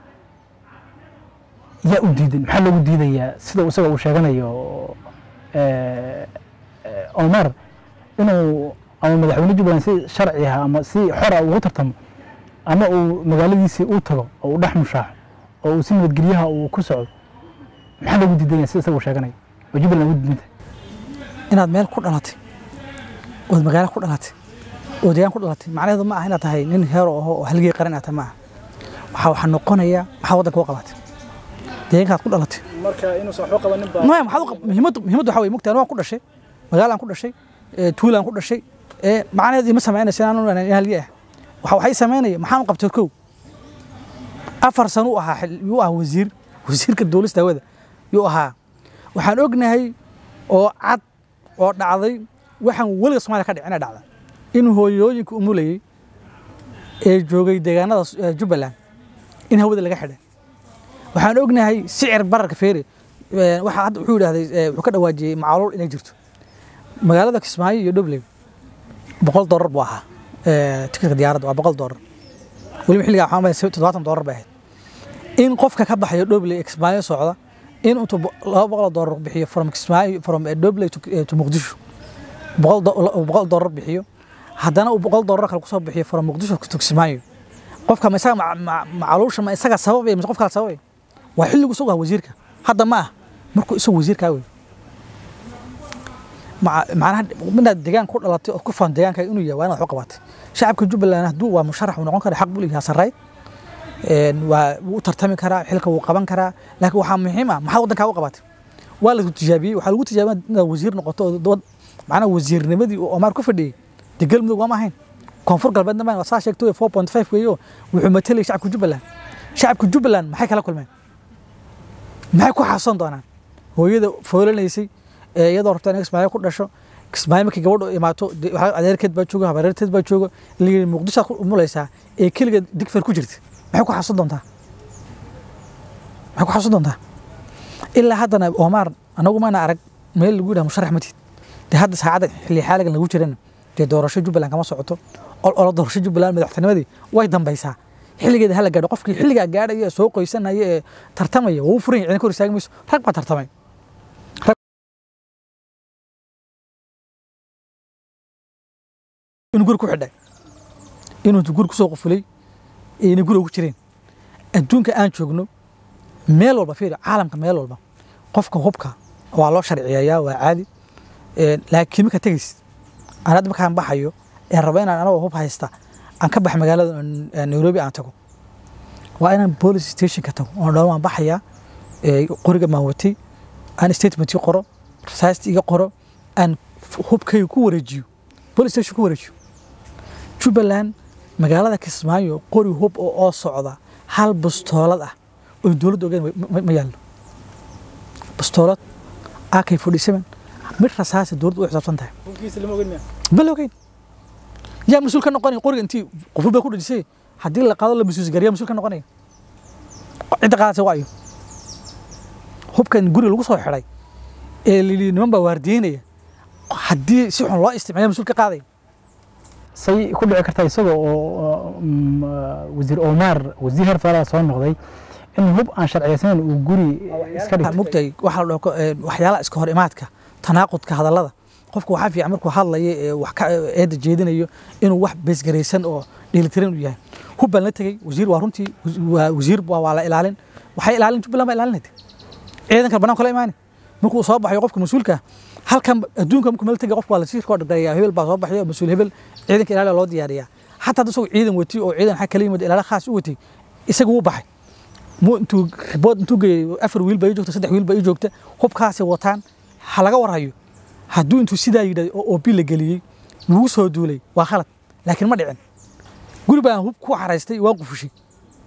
yaa u diidan maxaa loogu diidayaa sida isaga uu sheeganayo eh, eh, omar inuu ama madaxweyne jubbaland si sharci ah ama si xora ugu tartamo ama uu magaaladiisii u tago oo uu dhex mushaaxo oo uu si nabadgelyaha uu ku socdo maxaa loogu diidanya sida isaga uu sheeganayo oo jubbaland ugu diidanta inaad meel ku dhalatay ood magaalo ku dhalatay oo deegaan ku dhalatay macnaheedu ma aha inaad tahay nin heero aho oo halgii qaran inaad tahay ma aha waxaa waxaa noqonaya maxaa waddanka u qabatay deegaankaad ku dhalatay marka inuusan waxba qabanin baa maya maxaad u qab- muhiimaddu muhiimaddu waxaa weye mugtaan waan ku dhashay magaalaan ku dhashay ee, tuulaan ku dhashay ee, macnaheedu ima samaynaysa inaan in halgii ah waxa waxay samaynaya maxaan u qabtay kow afar sano u ahaa xil- yuu ahaa wasiir wasiirka dowlasta hawada yuu ahaa waxaan ognahay oo cad oo dhacday waxaan weliga soomaaliya ka dhicina dhacda in hooyooyinka umulayey ee joogay deegaanada s- ee jubbaland in hawada laga xidhay waxaan ognahay sicir bararka feere ee, waxa hadda wuxuu yidhahday ee, wuxuu ka dhawaajiyey macaluul inay jirto magaalada kismaayo iyo dhobley boqol doolar buu ahaa ee, tikitka diyaaradda waa boqol doolar weliba xilligaa waxaan malayay toddobaatan doolar bay ahayd in qofka ka baxayo dhobley ee kismaayo socda in intuu bo- laba boqol oo doolar bixiyo from kismaayo from eh, dhobley to eh, to muqdisho boqol do- uu boqol doolar bixiyo haddana uu boqol doolar kale kusoo bixiyo from muqdisho to kismaayo qofka ma isaga ma- ma- macaluusha ma isaga sababaya mise qof kale sababaya waa xilligu isagu ah wasiirka hadda ma ah markuu isagu wasiirkaa wey maca- macnaha minaad deegaan ku dhalatay oo ku faan deegaanka inuu yahay waa inaad wax u qabatay shacabka jubbaland hadduu waa musharax uu noqon kara xaq buu leeyahay sarreyd een, waa wuu u tartami karaa xilka wuu qaban karaa laakiin waxaa muhiim ah maxaad waddankaa u qabatay waa la tijaabiyey waxaa lagu tijaabiyey inaad wasiir noqoto oo dad macnaha wasiirnimadii uu Omar ku fadhiyey dee galmudug waa ma ahayn koonfur galbeedna ma saa sheegtay 4.5 weeyo wuxuu matalayay shacabka jubbaland shacabka jubbaland maxay kala kulmeen maxay ku xaason doonaan hooyada foolanaysay ee iyadoo rabta inay kismaayo ku dhasho kismaayo markay gabadhu imaato dee waxaa adeerkeed baa jooga habareerteed baa jooga layidhi muqdishoad ku umulaysaa ee keligeed digfer ku jirta maxay ku xaason doontaa maxay ku xaason doontaa ilaa haddana Omar anagu maana arag meel lagu yidhaha musharax matid dee hadda saacadda xilli xaaligan lagu jirana dee doorasho jubbaland kama socoto ol olo doorasho jubbaland madaxtinimadii way dambaysaa xilligeeda hala gaadho qofkii xilligaa gaadhaya ee soo qoysanaya ee tartamaya wuu furan yahay cidina ka hor istaagi mayso rag baa tartamay inuu guri ku xidhay inuu guri kusoo qufulay inay guri ugu jireen adduunka aan joogno meel walba fiiri caalamka meel walba qofka hubka waa loo sharciyeeyaa waa caadi Een, laakiin marka tegaysid aan hadda markaan baxayo ee raba inaan anagoo hub haysta aan ka bax magaalada ee nairobi aan tago waa inaan police stationka tago oo dhan waan baxayaa ee, qoriga maan watay aan statementii qoro rasaasta iga qoro aan f- hubkayga ku wareejiyo police station ku wareejiyo jubbaland magaalada kismaayo qori hub oo oo socda hal bastoolad ah oo dowladda ogeyn ma- ma- ma yaallo bastoolad ak 47 mid rasaasa dowladda u xisaabsan tahay hubkiisa lama ogin miya ma la ogeyn yaa mas-uul ka noqonaya qoriga intii qoful baa ku dhajisay haddii la qaado la mas-uusgariya mas-uul ka noqonaya cidda qaadaysa waa ayo hubkan guri lagu soo xidhay ee lili niman baa waardiyeynaya haddii si xun loo isticmaala mas-uul ka qaadaya say ku dhici kartaa isaga oo mm, ah, wasiir omar wasiir heer federal soo noqday in hub aan sharciyeysaneyn uu guri iska waxaa dhigtay mugtahay waxaa la dhaho ko- ee, waxyaalaha iska hor imaadka tanaaqudka hadallada qofka waxaa fiican markuu hadlayo ee wax ka eedda jeedinayo inuu wax beesgaraysan oo dheelitiran u yahay hub baan la tegey wasiir waa runtii wasi- waa wasiir waa waa la ilaalin waxay ilaalin jubbaland baa ilaalinayda ciidanka banaanka la imaani markuu soo baxayo qofka mas-uulka ah, halkan adduunka markuu meel tegay qofka waa la sii koo dhagaya hebel baa soo baxaya mas-uul hebel ciidanka ilaaliya loo diyaariyaa xataa hadda isagoo ciidan watay oo ciidan xag kala yimid ilaala khaas u watay isaga wuu baxay mu intuu ribood intuu geeyey afar wiil baa ii joogta saddex wiil baa ii joogta hubkaasay wataan ha laga warhayo hadduu intuu sidaa yidhahdo oo oobi la geliyey lagu soo duulay waa khalad laakiin ma dhicin guri baan hub ku xaraystay waan qufushay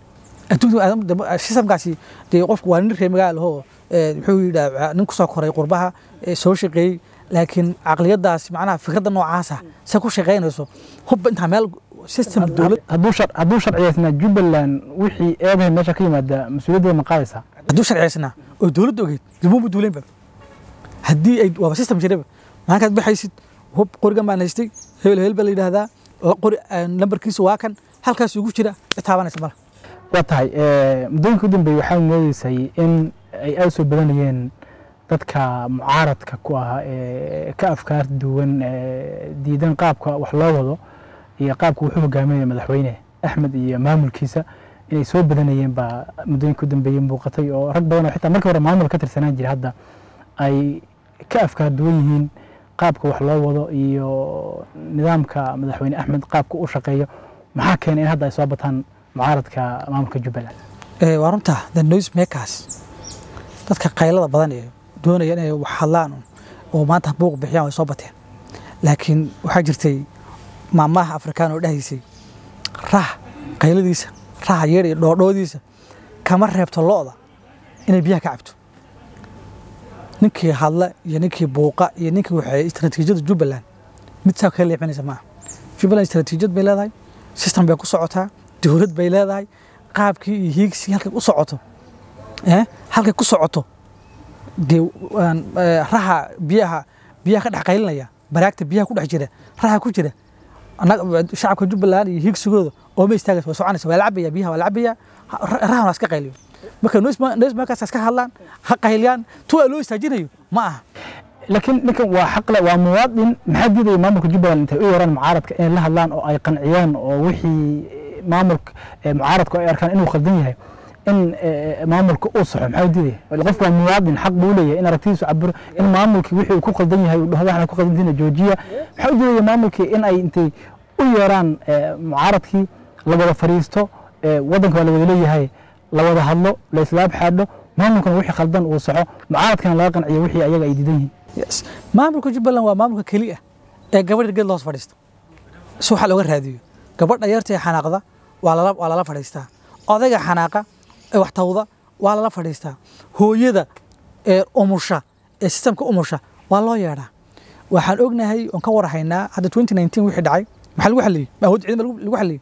adduunka sistamkaasi dee qofku waa nin reer magaal ahoo muxuu yidhaa nin kusoo koray qurbaha ee soo shaqeeyey laakiin caqliyadaasi macnaha fikradda noocaasa se ku shaqaynayso hubba intaa meel system dowlad hadduu shar hadduu sharciyeysnaa jubbaland wixii eedahay meesha ka yimaada mas-uuliyaddeeda ma qaadaysaa hadduu sharciyeysnaa oo dowladda ogeyd dibuma duuleynba haddii ay waaba system jiraba maalinkaad baxaysid hub qorigan baan haystay hebel hebel baa la yidhaahdaa qori lambarkiisa waa kan halkaas ugu jira taabanaysa mala waa tahay muddooyinka u dambeeyey waxaa moodeysay in ay aada soo badanayeen dadka mucaaradka ku ah ee ka afkaar duwan diidan qaabka wax loo wado iyo qaabka wuxuu hogaaminaya madaxweyne axmed iyo maamulkiisa inay soo badanayeen baa muddooyinka u dambeeyey muuqatay oo rag badan oo xitaa markii hore maamul ka tirsanaan jiray hadda ay ka afkaar duwan yihiin qaabka wax loo wado iyo nidaamka madaxweyne axmed qaabka u shaqeeyo maxaa keenay in hadda ay soo bataan mucaaradka maamulka jubbaland waa runta the noise makers dadka qaylada badan ee doonaya inay wax hadlaan oo maanta buuq bixiyaan way soo bateen laakiin waxaa jirtay maamaha afrikaan oo dhahaysay rah qayladiisa raha yeer iyo dhoodhoodiisa kama reebto lo'da inay biyaha ka cabto ninkii hadla iyo ninkii buuqa iyo ninkii waxay istaraatiijiyada jubbaland mid saa kaga leexinaysa maaha jubbaland istaraatiijiyad bay leedahay system bay ku socotaa dowlad bay leedahay qaabkii iyo hiigsi halkay u socoto halkay ku socoto dee raha biyaha biyaha ka dhex qaylinaya baraagta biyaha ku dhex jira raha ku jira shacabka jubbaland iyo hiigsigooda ooma istaagaysa way soconaysa waa la cabaya biyaha waa la cabaya rahan waa iska qayliyo marka noismarkaas iska hadlaan ha qayliyaan tuwa loo istaajinayo ma aha laakiin ninkan waa xaqle waa muwaadin maxaa diidaya maamulka jubbaland intay u yaraan mucaaradka inay la hadlaan oo ay qanciyaan oo wixii maamulka mucaaradku ay arkaan inuu khaldan yahay in maamulka uu saxo maxaa diidaya qofku waa muwaadin xaq buu leeyahay in aragtidiisu cabiro in maamulkii wixii uu ku khaldan yahay uu dhahdo waxna ku khaldantiina joojiya maxaa u diidaya maamulkii in ay intay u yeeraan mucaaradkii la wada fariisto waddanka waa la wada leeyahay la wada hadlo la islaab xaadho maamulkana wixii khaldan uu saxo mucaaradkana laga qanciyo wixii ayaga ay diidan yihiin maamulka jubbaland waa maamulka keliya ee gabadha geed loos fadhiisto si waxa looga raadiyo gabadha yarta ee xanaaqda waa lala waa lala fadhiistaa odayga xanaaqa ee wax tawda waa lala fadhiistaa hooyada ee umusha ee sistamka umusha waa loo yeedhaa waxaan ognahay oon ka warhaynaa hadda 2019 wixii dhacay maxaa lagu xaliyey awood ciidan lagu xaliyey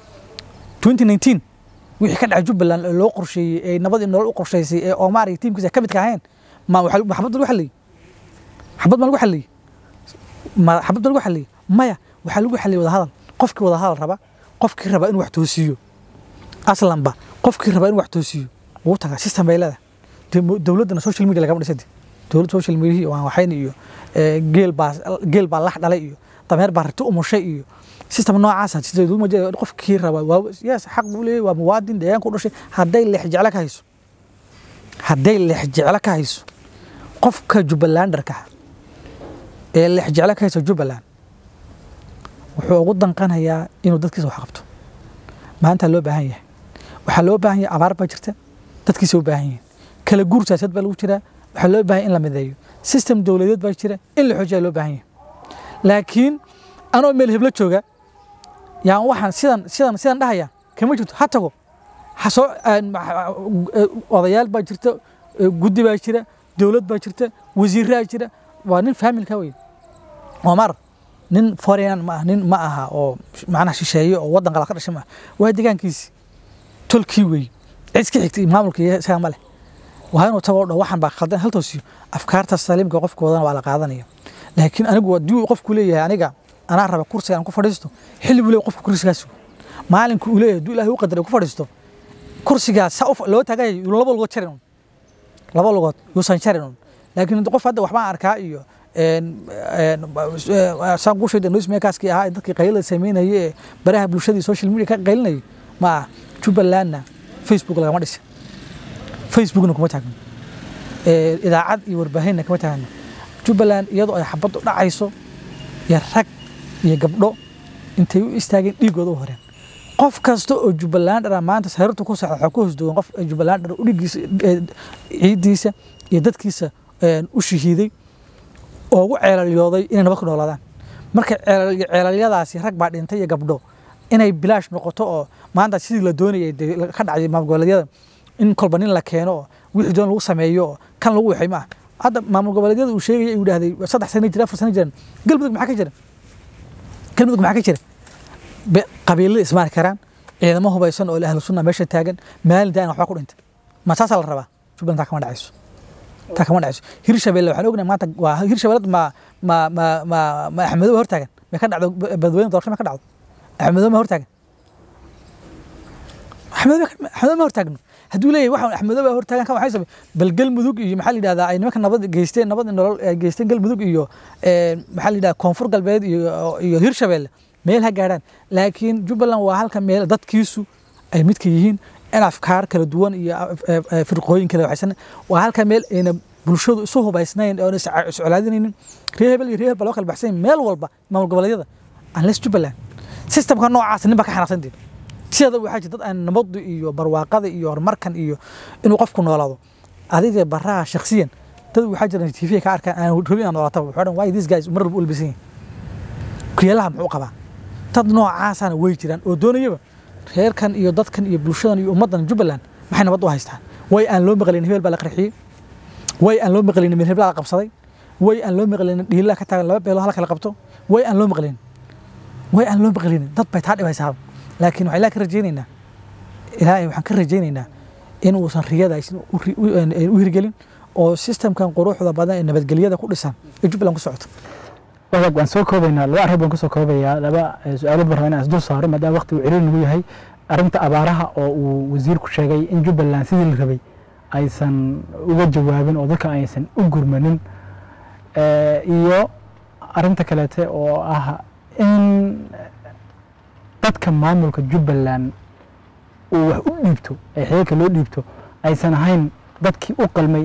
2019 wixii ka dhacay jubbaland ee loo qorsheeyey ee nabad iyo nolol u qorshaysay ee oomaar iyo tiimkiisa ka midka ahayn ma xabad lagu xaliyey xabad ma lagu xaliyey ma xabad ma lagu xaliyey maya waxaa lagu xaliyey wadahadal qofkii wadahadal raba qofkii raba inuu wax toosiyo aslanba qofkii raba inuu wax toosiyo wuu tagaa system bay leedahay dowladdana social media lagama dhisade dowladda social media waan waxayn iyo geel baa geel baa lax dhalay iyo dameer baa rati umushay iyo system noocaasa sida qofkii raba yes xaq buu leeyahay waa muwaadin deegaanka u dhashay hadday leex jeclo ka hayso hadday leex jeclo ka hayso qofka jubbalandarka ee leex jeclo ka hayso jubbaland wuxuu ugu danqanayaa inuu dadkiisa wax qabto maanta loo baahan yahay waxaa loo baahan yahay abaar baa jirta dadkiisa u baahan yihiin kala guur siyaasad baa lagu jiraa waxaa loo baahan in la mideeyo system dowladeed baa jira in la xoojiyaa loo baahan yahay laakiin anoo meel heblo jooga yaan waxaan sidan sidan sidan dhahaya kama jirto ha tago hasoo odayaal baa jirta guddi baa jira dowlad baa jirta wasiiraa jira waa nin faamilka wey omar nin foreign ma nin ma aha oo macnaha shisheeye oo waddan kala ka dhashay ma waa deegaankiisi tolkii wey cid iska xigtay maamulka iyo isaga ma leh waa inuu tago dho waxaan baa khaldan haltoosiyo afkaarta saliimka qofkoodana waa la qaadanaya laakiin anigu haddii uu qofku leeyahay aniga anaa raba kursiga aan ku fadhiisto xilli buu leeyahay qofka kursigaas maalinka uu leeyahay hadduu ilaahay u qadaray ku fadhiisto kursigaas saa loo taagaya laba lugood jarin un laba lugood yuusan jarin un laakiin qof hadda waxbaan arkaa iyo saan kuu sheegay newsmakerskii ahaa dadkii qaylada sameynayay ee baraha bulshadii social media ka qaylinayay ma ah jubbalandna facebook lagama dhisin facebookna kuma taagno idaacad iyo warbaahinna kama taagno jubbaland iyadoo ay xabaddu dhacayso iyo rag iyo gabdho intay u istaageen dhiigooda u horeen qof kasta oo jubbalandara maanta sarirtu ku socda waxaa ku hoos duwan qof jubbalandara udhigiisa ciiddiisa iyo dadkiisa u shahiiday oo ugu ceelalyooday inay nabad ku noolaadaan marka ceelalyadaasi rag baa dhintay iyo gabdho inay bilaash noqoto oo maanta sidii la doonayay dee la- ka dhacday maamul goboleedyada in kolba nin la keeno oo wixii doon lagu sameeyo oo kan lagu waxay ma ah hadda maamul goboleedyada uu sheegaya uu yidhahday saddex sano jira afar sano jiran galmudug maxaa ka jira galmudug maxaa ka jira Be- qabiilada ismaari karaan ciidamo hubaysan oo ahlu sunna meesha taagan maalin daan waxba ku dhintay ma saasaa la rabaa jubbaland taa kama dhacayso taa kama dhacayso hirshabelle waxaan ognahay maanta waa hirshabelle ma ma ma ma ma axmedow hortaagan may ka dhacdo badweyne doorasho ma ka dhacdo axmedow ma hortaagan axmedow ma- axmedow ma hortaagno hadduu leeyahay waxaan axmedow baa hortaagan kan waxay samey bal galmudug iyo maxaa la yidhahdaa ay nimanka nabad geysteen nabad iyo nolol ay geysteen galmudug iyo eh, maxaa la yidhahdaa koonfur galbeed iyo iyo hirshabelle meel ha gaadhaan laakiin jubbaland waa halka meel dadkiisu ay midka yihiin in afkaar kala duwan iyo eh, eh, firqooyin kala waxaysan waa halka meel ayna bulshadu isu hubaysnayn oona is iscolaadinaynin reer hebel iyo reer hebel baa loo kala baxsan yahay meel walba maamul goboleedyada unless jubbaland systemka noocaas nin baa ka xanaaqsan dee sideeda waxaa jira dad aan nabadu iyo barwaaqada iyo horumarkan iyo inuu qofku noolaado adiga baraha shakhsiyan dad waxaa jira tv ka arkaan aan rabin aan noolaataba waxaa dhan why these guys mar walba u labisan yihin kuyeelaha muxuu qabaa dad noocaasana way jiraan oo doonayaba reerkan iyo dadkan iyo bulshadan iyo ummaddan jubbaland maxay nabad u haystaan way aan loo maqlayn hebel baa la qarxiyey way aan loo maqlayn meel hebel la qabsaday way aan loo maqlayn dhiilaa ka taagan laba beelo hala kala qabto way aan loo maqlayn way aan loo maqlayn dad bay taa dhibaysaa laakiin waxaan ilaahay ka rajaynaynaa ilaahay waxaan ka rajaynaynaa in uusan riyada aysan u ri- u- een- een u hirgelin oo systemkan quruxda badan ee nabadgelyada ku dhisan ee jubbaland ku socoto wadaag waan soo koobaynaa laba arrin baan kusoo koobayaa laba eh, su-aalood baan rabaa inaan isdul saaro maadaama waqti uu ciriir nagu yahay arrinta abaaraha oo uu wasiirku sheegay in jubbaland sidii la rabay aysan uga jawaabin oo dadka aysan u gurmanin Eh, iyo arrinta kaleete oo ah in dadka maamulka jubbaland uu wax u dhiibto ee xeelka loo dhiibto aysan ahayn dadkii u qalmay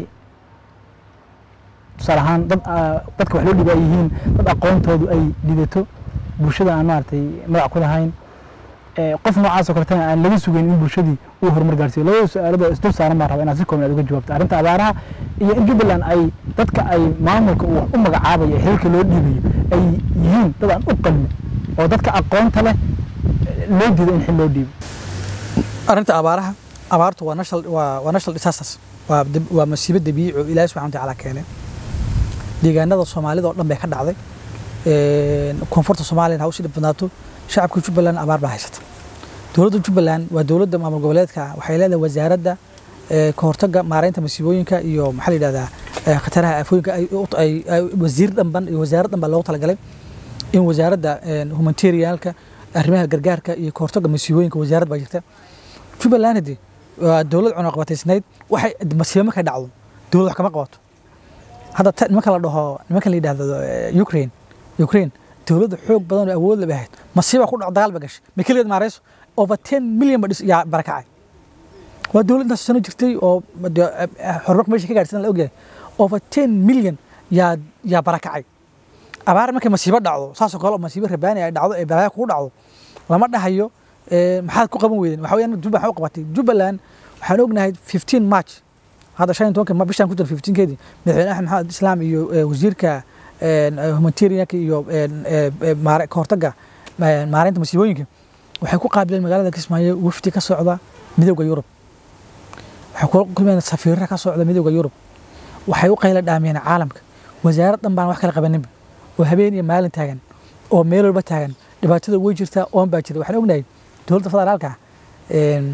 tusaale ahaan dad ah, dadka wax loo dhiiba ay yihiin dad aqoontoodu ay lidato bulshada aan maaragtay magac ku lahayn Eh, qof noocaas oo kaletana aan laga sugayn in bulshadii uu horumar gaarsiiyo labada su-aalood oo isdul saaran baan rabaa inaad si kooban aad uga jawaabto arrinta abaaraha iyo in jubbaland ay dadka ay maamulka uu wax u magacaabayo ee xilka loo dhiibayo ay yihiin dad aan u qalmin oo dadka aqoonta leh eh, loo diido in xil loo dhiibo arrinta abaaraha abaartu waa national waa waa national disasters waa dab- waa masiibo dabiici oo ilaahay subxana watacaala keenay deegaanada soomaalida oo dhan bay ka dhacday Een, koonfurta soomaaliyana ha usii dhib badnaato shacabka jubbaland abaar baa haysata dowladda jubbaland waa dowladda maamul goboleedka ah waxay leedahay wasaaradda ee, ka hortagga maareynta masiibooyinka iyo maxaa la yidhahdaa ee, khataraha aafooyinka ay u- ay- ay- wasiir dhanban iyo wasaarad dhanban loogu talagalay in wasaaradda een, humanitarianka arrimaha gargaarka iyo ka hortagga masiibooyinka wasaarad baa jirta jubbaland hadii waa dowlad cunaqabataysnayd waxay masiibo markay dhacdo dowlad wax kama qabato hadda ta- nimanka la dhaho nimanka la yidhahdo eh, ukraine ukraine dowladda xoog badan oo awood laba ahayd masiiba ku dhaco dagaal ba gashay ma keligeed maarayso over ten million ba dhis yaa barakacay waa dowlad intaas sano jirtay oo dee, eh, eh, horumar meesha ka gaarsiin la ogyahay over ten million yaa yaa barakacay abaar markay masiibo dhacdo saasoo kale oo masiibo rabaani ay dhacdo ee balaayo kugu dhacdo lama dhahayo eh, maxaad ku qaban weydeen waxa weyaan jubbaland waxay u qabatay jubbaland waxaan ognahay 15 march hadda shan iyo tobanka ma bishaan ku jira 15 keedii madaxweyne axmed maxamed islaam iyo eh, wasiirka een, eh, humanitarianka iyo een, eh, eh, maare- ka hortagga eh, maareynta masiibooyinka waxay ku qaabileen magaalada kismaayo wafdi ka socda midowda yurub waxay kula kulmeen safiirra ka socda midowda yurub waxay u qayla dhaamiyeen caalamka wasaarad dhan baan wax kala qabaninba oo habeen iyo maalin taagan oo meel walba taagan dhibaatada way jirtaa oon baa jirta waxaan ognahay dowladda federaalka ah, een,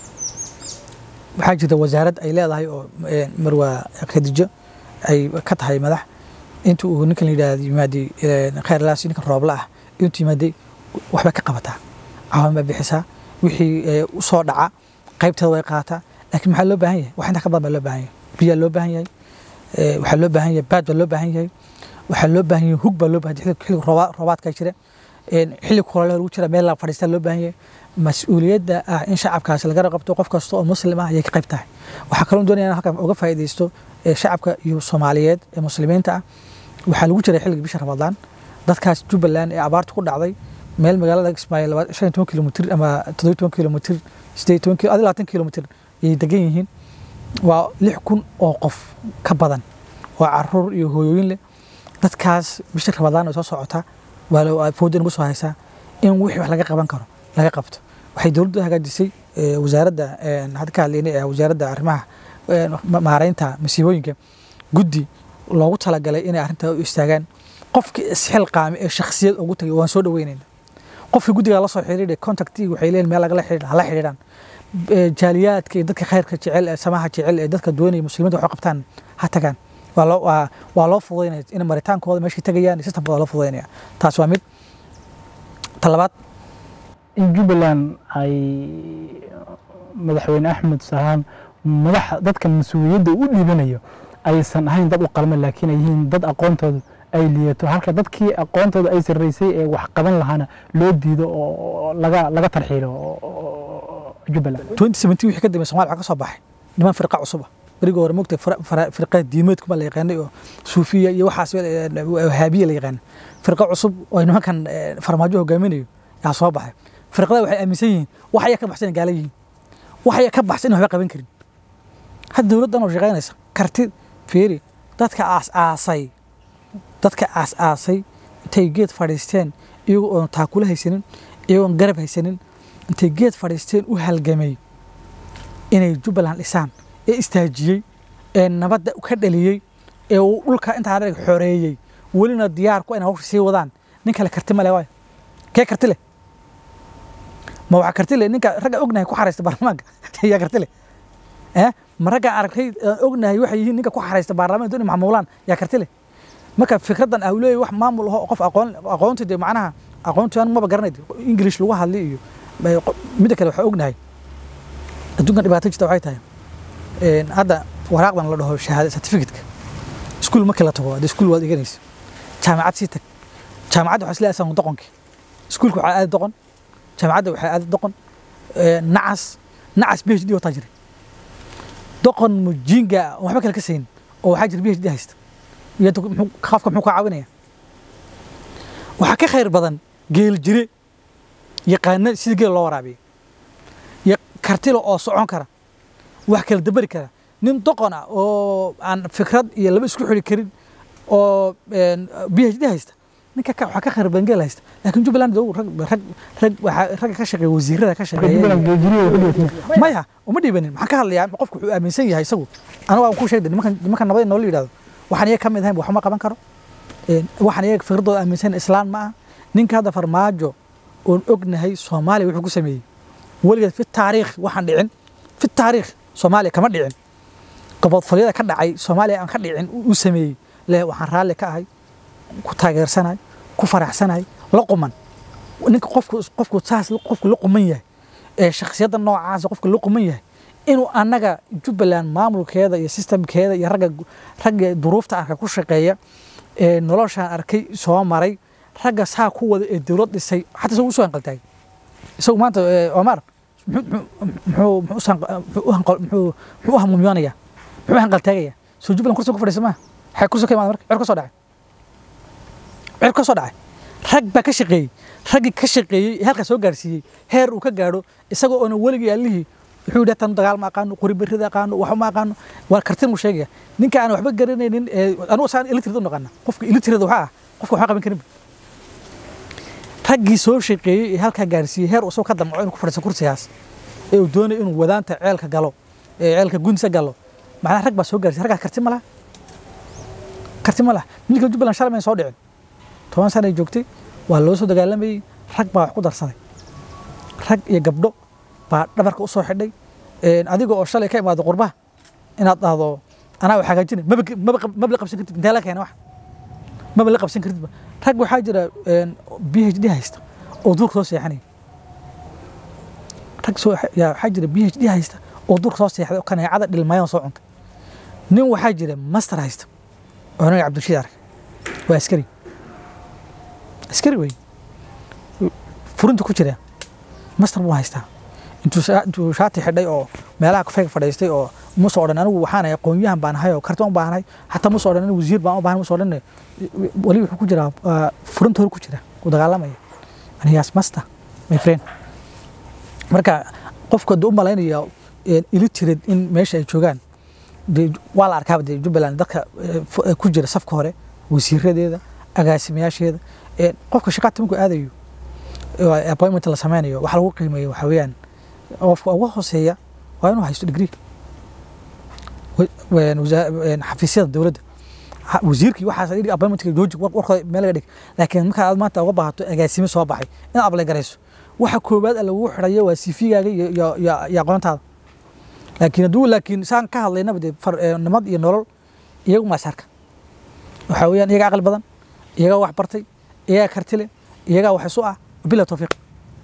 waxaa jirta wasaarad ay leedahay oo een, marwa khadijo ay ka tahay madax inta uu ninkan la yidhahdo yimaaday een, khayr laasi ninkan roobla ah intuu yimaaday waxbay ka qabataa caawin baa bixisaa wixii ee, u soo dhaca qaybteeda way qaataa laakiin maxaa loo baahan yahay wax intaa ka badan baa loo baahan yahay biyaa loo baahan yahay ee, waxaa loo baahan yahay baad baa loo baahan yahay waxaa loo baahan yahay hug baa loo baahan yahay xilli rooba- roobaadka jira een, xilli kulale lagu jira meel la fadhiistaa loo baahan yahay mas-uuliyadda ah in shacabkaasi laga qabto qof kasta oo muslim ah ayay ka qayb tahay waxaa kaloo doonaya in halkan uga faa'iidaysto ee, shacabka iyo soomaaliyeed ee muslimiinta ah waxaa lagu jiray xilliga bisha ramadaan dadkaas jubbaland ee abaarta ku dhacday meel magaalada kismaayo laba- shan iyo toban kilomitir ama toddoba iyo toban kilomitir sideed iyo toban kilo adi labaatan kilomitir ayay degan yihiin waa lix kun oo qof ka badan oo caruur iyo hooyooyin leh dadkaas bisha ramadaan ay soo socota waa la- waa fooda nagu soo haysaa in wixii wax laga qaban karo laga qabto waxay dowladdu hagaajisay eh, wasaaradda eh, hadda ka hadlaynay ee wasaaradda arrimaha eh, ma- maareynta masiibooyinka guddi loogu talagalay inay arrintaa u istaagaan qofkii isxilqaami ee shakhsiyad ugu tagay waan soo dhaweynayna qofkii guddigaa la soo xiriiray contactii waxay leeyihin meel lagala xiriir hala xiriiraan Eh, jaaliyaadka iyo dadka khayrka jecel ee samaha jecel ee dadka doonaya muslimiinta wax u qabtaan ha tagaan waa loo waa, waa loo fududaynaya in maritaankooda meeshay tagayaan iyo systemkooda loo fududaynaya taas waa mid talabaad in jubbaland ay madaxweyne axmed sahaan madaxa dadka mas-uuliyadda u dhiibanayo aysan ahayn dad u qalma laakiin ay yihiin dad aqoontooda ay liyato halka dadkii aqoontooda ay sarreysay ee wax qaban lahaana loo diido oo laga laga tarxiilo oo- oo- jubbaland 2017 wixii ka dambeeyay Soomaaliya waxaa ka soo baxay niman firqa cusub ah berigii hore moogtay firqa diimeedku ma la yaqaanay oo suufiya iyo waxaas eh, wahaabiya la yaqaanay firqa cusub oo nimankan eh, farmaajo hogaaminayo yaa soo baxay firqada waxay aaminsan yihiin wax ayaa ka baxsan inay gaala yihiin wax ayaa ka baxsan in waxba qaban karin hadda dowladdan oo shaqaynaysa karti fiiri dadka aas aasay dadka aas aasay intay geed fadhiisteen iyagoo oon taakula haysanin iyagoon garab haysanin intay geed fadhiisteen u halgamay inay jubbaland dhisaan ee istaajiyey ee nabadda ka dhaliyey ee uu dhulka intaa adag xoreeyey welina diyaar ku inay hawsha sii wadaan nin kale karti ma leh waayo kee karti leh ma waxaa karti leh ninka ragga ognahay ku xaraysta baarlamaanka yaa karti leh eh ma ragga aragtay aan ognahay waxay yihiin ninka ku xaraysta baarlamaanka inay maxmuulaan yaa karti leh marka fikraddan ah leeyahay wax maamul aho qof aqoon aqoonti dee macnaha aqoonti aan maba garanay english lagu hadli iyo bay- midda kale waxaa ognahay adduunkan dhibaato jirta waxay tahay een, hadda waraaqdan la dhaho shahaada certificate-ka iskuul markii la tago hadda iskuul waad dhiganaysa jaamacad sii tag jaamacadda waxaa isla asan doqonkii iskuulka waxaa aadi doqon jaamacadda waxaa aadi doqon een, nacas nacas phd wataa jiray doqon mujiinga ah, oo waxba kale ka saynin oo waxaa jira phd haysta iyo dok- muxuu- qofka muxuu ka caawinaya waxaa ka khayr badan geel jire yaqaana sida geel loo waraabiyo iyo kartilo oo socon kara wax kala dabari kara nin doqon ah oo aan fikrad iyo laba isku xiri karin oo een, phd haysta ninka ka- waxaa ka khayr badan geel haysta laakiin jubbaland dee rag rag rag waxaa ragga ka shaqeeya wasiirada ka marka shaqeeya jubbaland geejiriya ku dhigatay maya uma dhiibanin maxaan ka hadlayaa qofku wuxuu aaminsan yahay isagu anigu aan ku sheegday nimankan nimankan nabad noola yidhahdo waxaan iyaga ka mid ahayn waxuma qaban karo Een, waxaan iyaga fikradooda aaminsan islaan ma ah ninka hadda farmaajo oon ognahay soomaaliya wuxuu ku sameeyey weligeed fi taariikh waxaan dhicin fi taariikh soomaaliya kama dhicin gobodfalyada ka dhacay soomaaliya aan ka dhicin uu sameeyey le waxaan raalli ka ahay ku taageersanahay ku faraxsanahay la quman ninka qofku qofku saas qofku la quman yahay ee shakhsiyadda noocaasa qofka la quman yahay inuu annaga jubbaland maamulkeeda iyo sistamkeeda iyo ragga ragga duruufta arka ku shaqeeya ee noloshaan arkay soo maray ragga saa ku wada ee dowlad dhisay xataa isagu usoo hanqaltaagay isagu maanta ee, omar muxuu- muxuu- muxuu usan- muxuu u hanqal- muxuu- muxuu u hamuumyoonaya muxuu u hanqaltaagaya soo jubbaland kursiga ku fadhiisa maa xay kursiga ka imaada marka cer ka soo dhacay cer ka soo dhacay rag baa ka shaqeeyey raggii ka shaqeeyey ee halkaa soo gaarsiiyey heer uu ka gaadho isagoo oona weligii allihii wuxuu yidhi tan dagaal ma aqaano qori berrida aqaano waxba ma aqaano waa kartin muu sheegaya ninka aan waxba garanaynin ee anugu saan ilitrid u naqana qofka ilitrid waxaa ah qofka waxba qaban karinba raggii soo shaqeeyey ee halkaa gaarsiiyey heer uu isagoo ka damco inuu ku fadhiisto kursigaas ee uu doonayo inuu wadaanta ceelka galo ee ceelka gunsa galo macnaha rag baa soo gaarsiiyey raggaas karti ma laha karti ma laha milka jubbaland shalay mayn soo dhicin toban sana ay joogtay waa loo soo dagaalamayey rag baa wax ku darsaday rag iyo gabdho baa dhabarka u soo xidhay Een, adiga oo shalay ka imaado qurbaha inaad dhahdo anaa wax hagaajinay maba maba qab- maba la qabsan kartid intee la keena wax maba la qabsan kartidba rag waxaa jira een, phd haysta oo duurka soo seexanaya rag soo yaa waxaa jira phd haysta oo duurka soo seexday oo kaneecada dhilmayan soo cunta nin waxaa jira master haysta oo anaga cabdilshiid arkay waa askari askari wey furinta ku jira master buu haystaa intuu sha- intuu shaati xidhay oo meelaha kafeega fadhiistay oo muso odhan anigu waxaan ahay aqoonyahan baan ahay oo karti u baanahay xataa muso odhan anigu wasiir baan u baahan muso odhan weli wuxuu ku jiraa ah, furinta hor ku jira u dagaalamaya anigaas master my friend marka qofka dee u malaynaya illiterate in meesha ay joogaan dee waa la arkaaba dee jubbaland dadka eh, fu- eh, ku jira safka hore wasiiradeeda agaasimayaasheeda Eh, qofka shaqaata markuu aadayo ee appointment la sameynayo waxa lagu qiimeeyo waxa weeyaan qofka ugu hooseeya waa inuu haysto degree wa- een wasa- een xafiisyada dowladda Ha- wasiirkii waxaas dhig appointmentka jooji war- warkooda meel laga dhig laakiin marka aad maanta uga baahato agaasimo soo baxay inaad ablay garayso waxa koowaad ee lagu xidhayo waa cv-gaaga iyo iyo- iyo iyo aqoontaada laakiin hadduu laakiin saan ka hadlaynaba dee far- ee, nimad iyo nolol iyagu maasarka waxa weeyaan iyaga aqli badan iyagaa wax bartay iyagaa karti leh iyagaa wax isu ah bila tawfiiq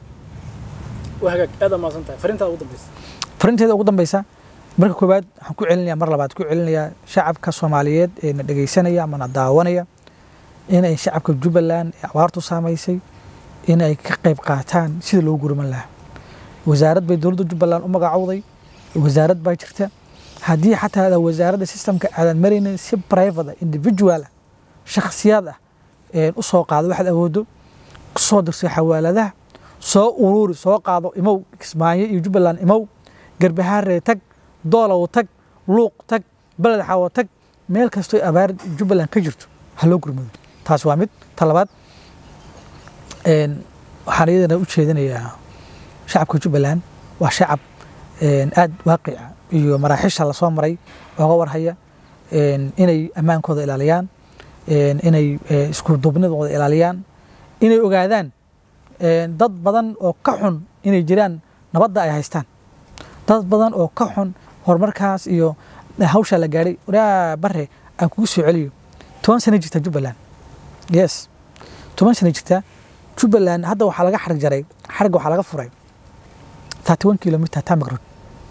waa hagaag aad aa mahadsan tahay fariintaada ugu dambeysa farinteeda ugu dambeysa marka koowaad waxaan ku celinayaa mar labaad ku celinayaa shacabka soomaaliyeed ee na dhegeysanaya ama na daawanaya inay shacabka jubbaland ee abaartu saamaysay in ay ka qayb qaataan sida loogu gurman lahaa wasaarad bay dowladda jubbaland u magacowday wasaarad baa jirta haddii xataa aadan wasaaradda systemka aadan maraynin si private ah individual ah shakhsiyaad ah een u soo qaado waxaad awoodo soo dirso xawaaladaha soo ururi soo qaado imow kismaayo iyo jubbaland imow garbahaaree tag doolow tag luuq tag beled xawo tag meel kastoo abaar jubbaland ka jirto ha loo gurmado taas waa mid ta labaad een, waxaan iyadana u jeedinayaa shacabka jubbaland waa shacab een, aad waaqica iyo maraaxiisha lasoo maray ooga warhaya een, inay ammaankooda ilaaliyaan een, inay eh, isku duubnidooda ilaaliyaan inay ogaadaan een, dad badan oo ka xun inay jiraan nabadda ay haystaan dad badan oo ka xun horumarkaas iyo hawshaa la gaadhay waraa bare aan kugu soo celiyo toban sana jirta jubbaland yes toban sana jirta jubbaland hadda waxaa laga xarig jaray xarigga waxaa laga furay 31 kilometer tamak road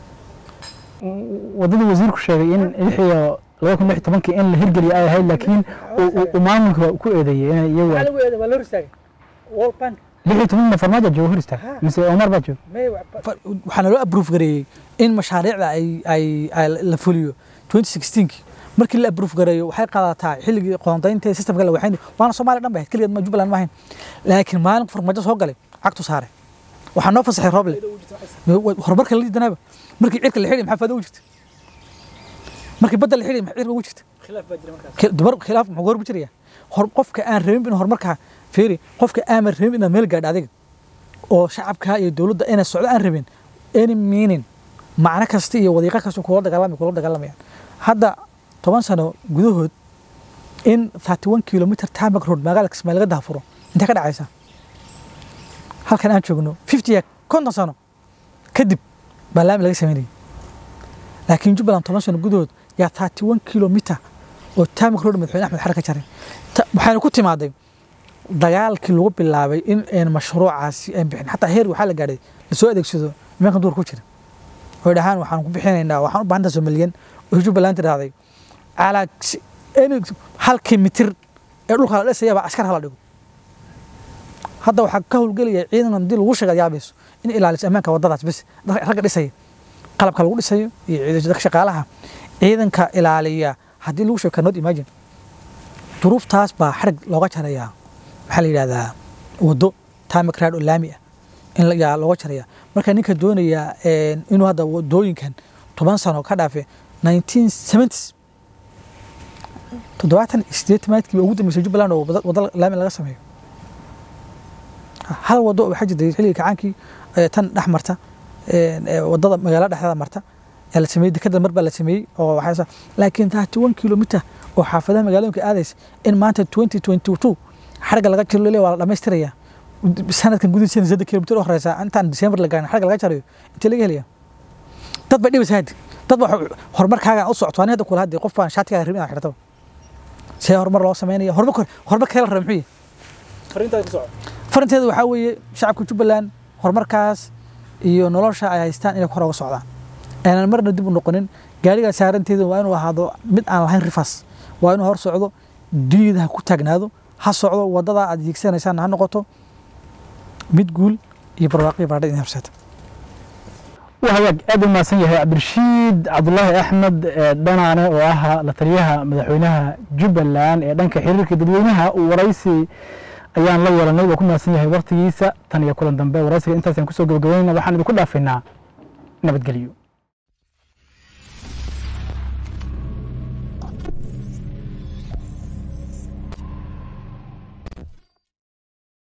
wadadii wasiirku sheegay in lix iyo laba kun lix iyo tobankii in la hirgeliyo ay ahayd laakiin uu- uu- uu maamulka ku eedeeyey inay iyagu lagu eeday waa loo ristaagay wall bank lix iyo toban farmaajo joogo hor istaag mise omar baa joogo waxaana loo approve gareeyey in mashaariicda ay ay ay la fuliyo 2016 markii la approve gareeyo waxay qaadataa xilligii qoondaynta ee systemka la waxayn waana Soomaaliya dhan bay ahayd kaliya ma Jubbaland ma ahayn laakiin maalin farmaajo soo galay cagtu saare waxaa noo fasaxay Roble horumarka la diidanaba markii cirka la xidhay maxaa faa'iido u jirta markii badda la xidhay maxaa cirka ugu jirta khilaaf baa jira markaas Khil- dumar khilaaf muxuu goor jiraya hor qofka aan rabin in horumarka fiiri qofka aan rabin inaad meel gaadho adiga oo shacabka iyo dowladda inay socdo aan rabin any meaning macno kasta iyo wadiiqo kasta kula dagaalamay kula dagaalamayaan hadda toban sano gudahood in 31 kilometer tamak road magaalada kismaayo laga daafuro intee ka dhacaysa halkan aan joogno 50 ya konton sano kadib baa laami laga sameynayay laakiin jubbaland toban sano gudahood yaa 31 kilometer oo taamik road madaxweyne axmed xare ka jaray Ta- waxayna ku timaaday dagaalkii lagu bilaabay in aan mashruucaasi aan bixin xataa heer waxaa la gaadhay lasoo adeegsado nimankan duur ku jira oy dhahaan waxaan ku bixinaynaa waxaan u baahantaa somaliyan oo jubbaland tidhaahday calaa si- any- halkii mitir ee dhulka la dhisayaba askar hala dhigo hadda waxaa ka howlgelaya ciidan haddii lagu sheega yaabayso in ilaaliso ammaanka waddadaas bes dad- ragga dhisaya qalabka lagu dhisayo iyo ciidan- dadka shaqaalaha ciidanka ilaaliya haddii lagu sheego cannot imagine duruuftaas baa xarig looga jarayaa maxaa la yidhahdaa waddo tamak raad oo laami ah in la- yaa looga jaraya marka ninka doonaya een, inuu hadda waddooyinkan toban sano ka dhaafe 1970s toddobaatan iyo sideetamaadkii ugu dambeysay jubbaland oo wada- waddo laami laga sameeyo hal waddo oo waxaa jirtay xilliga kacaankii ee, tan dhex marta een, ee, waddada magaalada dhexdeeda marta yaa la sameeyey dekada mar baa la sameeyey oo waxaa laakiin 31 kilometer oo xaafadaha magaalooyinka aadaysa in maanta 2022 xarga laga jiro lele waa la dhamaystiraya sanadkan gudihiisa saddex kilomitir oo horeysa intaan December la gaarin xarga laga jarayo intee laga helaya dad ba dhibis haadi dad ba horumarkaaga u socoto ani hadda kula hadii qof baan shaatigaaga rabin inaad xidhato see horumar loo sameynaya horumar horumar kale la raba muxuu yahay fariintaada ku soco farinteedu waxaa weeye shacabka jubbaland horumarkaas iyo nolosha ay haystaan inay kor uga socdaan aanan marna dib u noqonin gaarigaa saaranteedu waa inuu ahaado mid aan lahayn rifaas waa inuu hor socdo diida ha ku taagnaado ha socdo wadada aad hiigsanaysaan ha noqoto mid guul iyo barwaaqi baadha in horseeta waa hagaag aad u mahadsan yahay cabdirashiid cabdulaahi axmed ee dhanaane oo ah la taliyaha madaxweynaha jubbaland ee dhanka xiriirka dadweynaha uu waraysi ayaan la yeelanay waa ku mahadsan yahay waqtigiisa tan iyo kulan dambe waraysiga intaasaan kusoo gabagabaynayna waxaan idinku dhaafaynaa nabadgelyo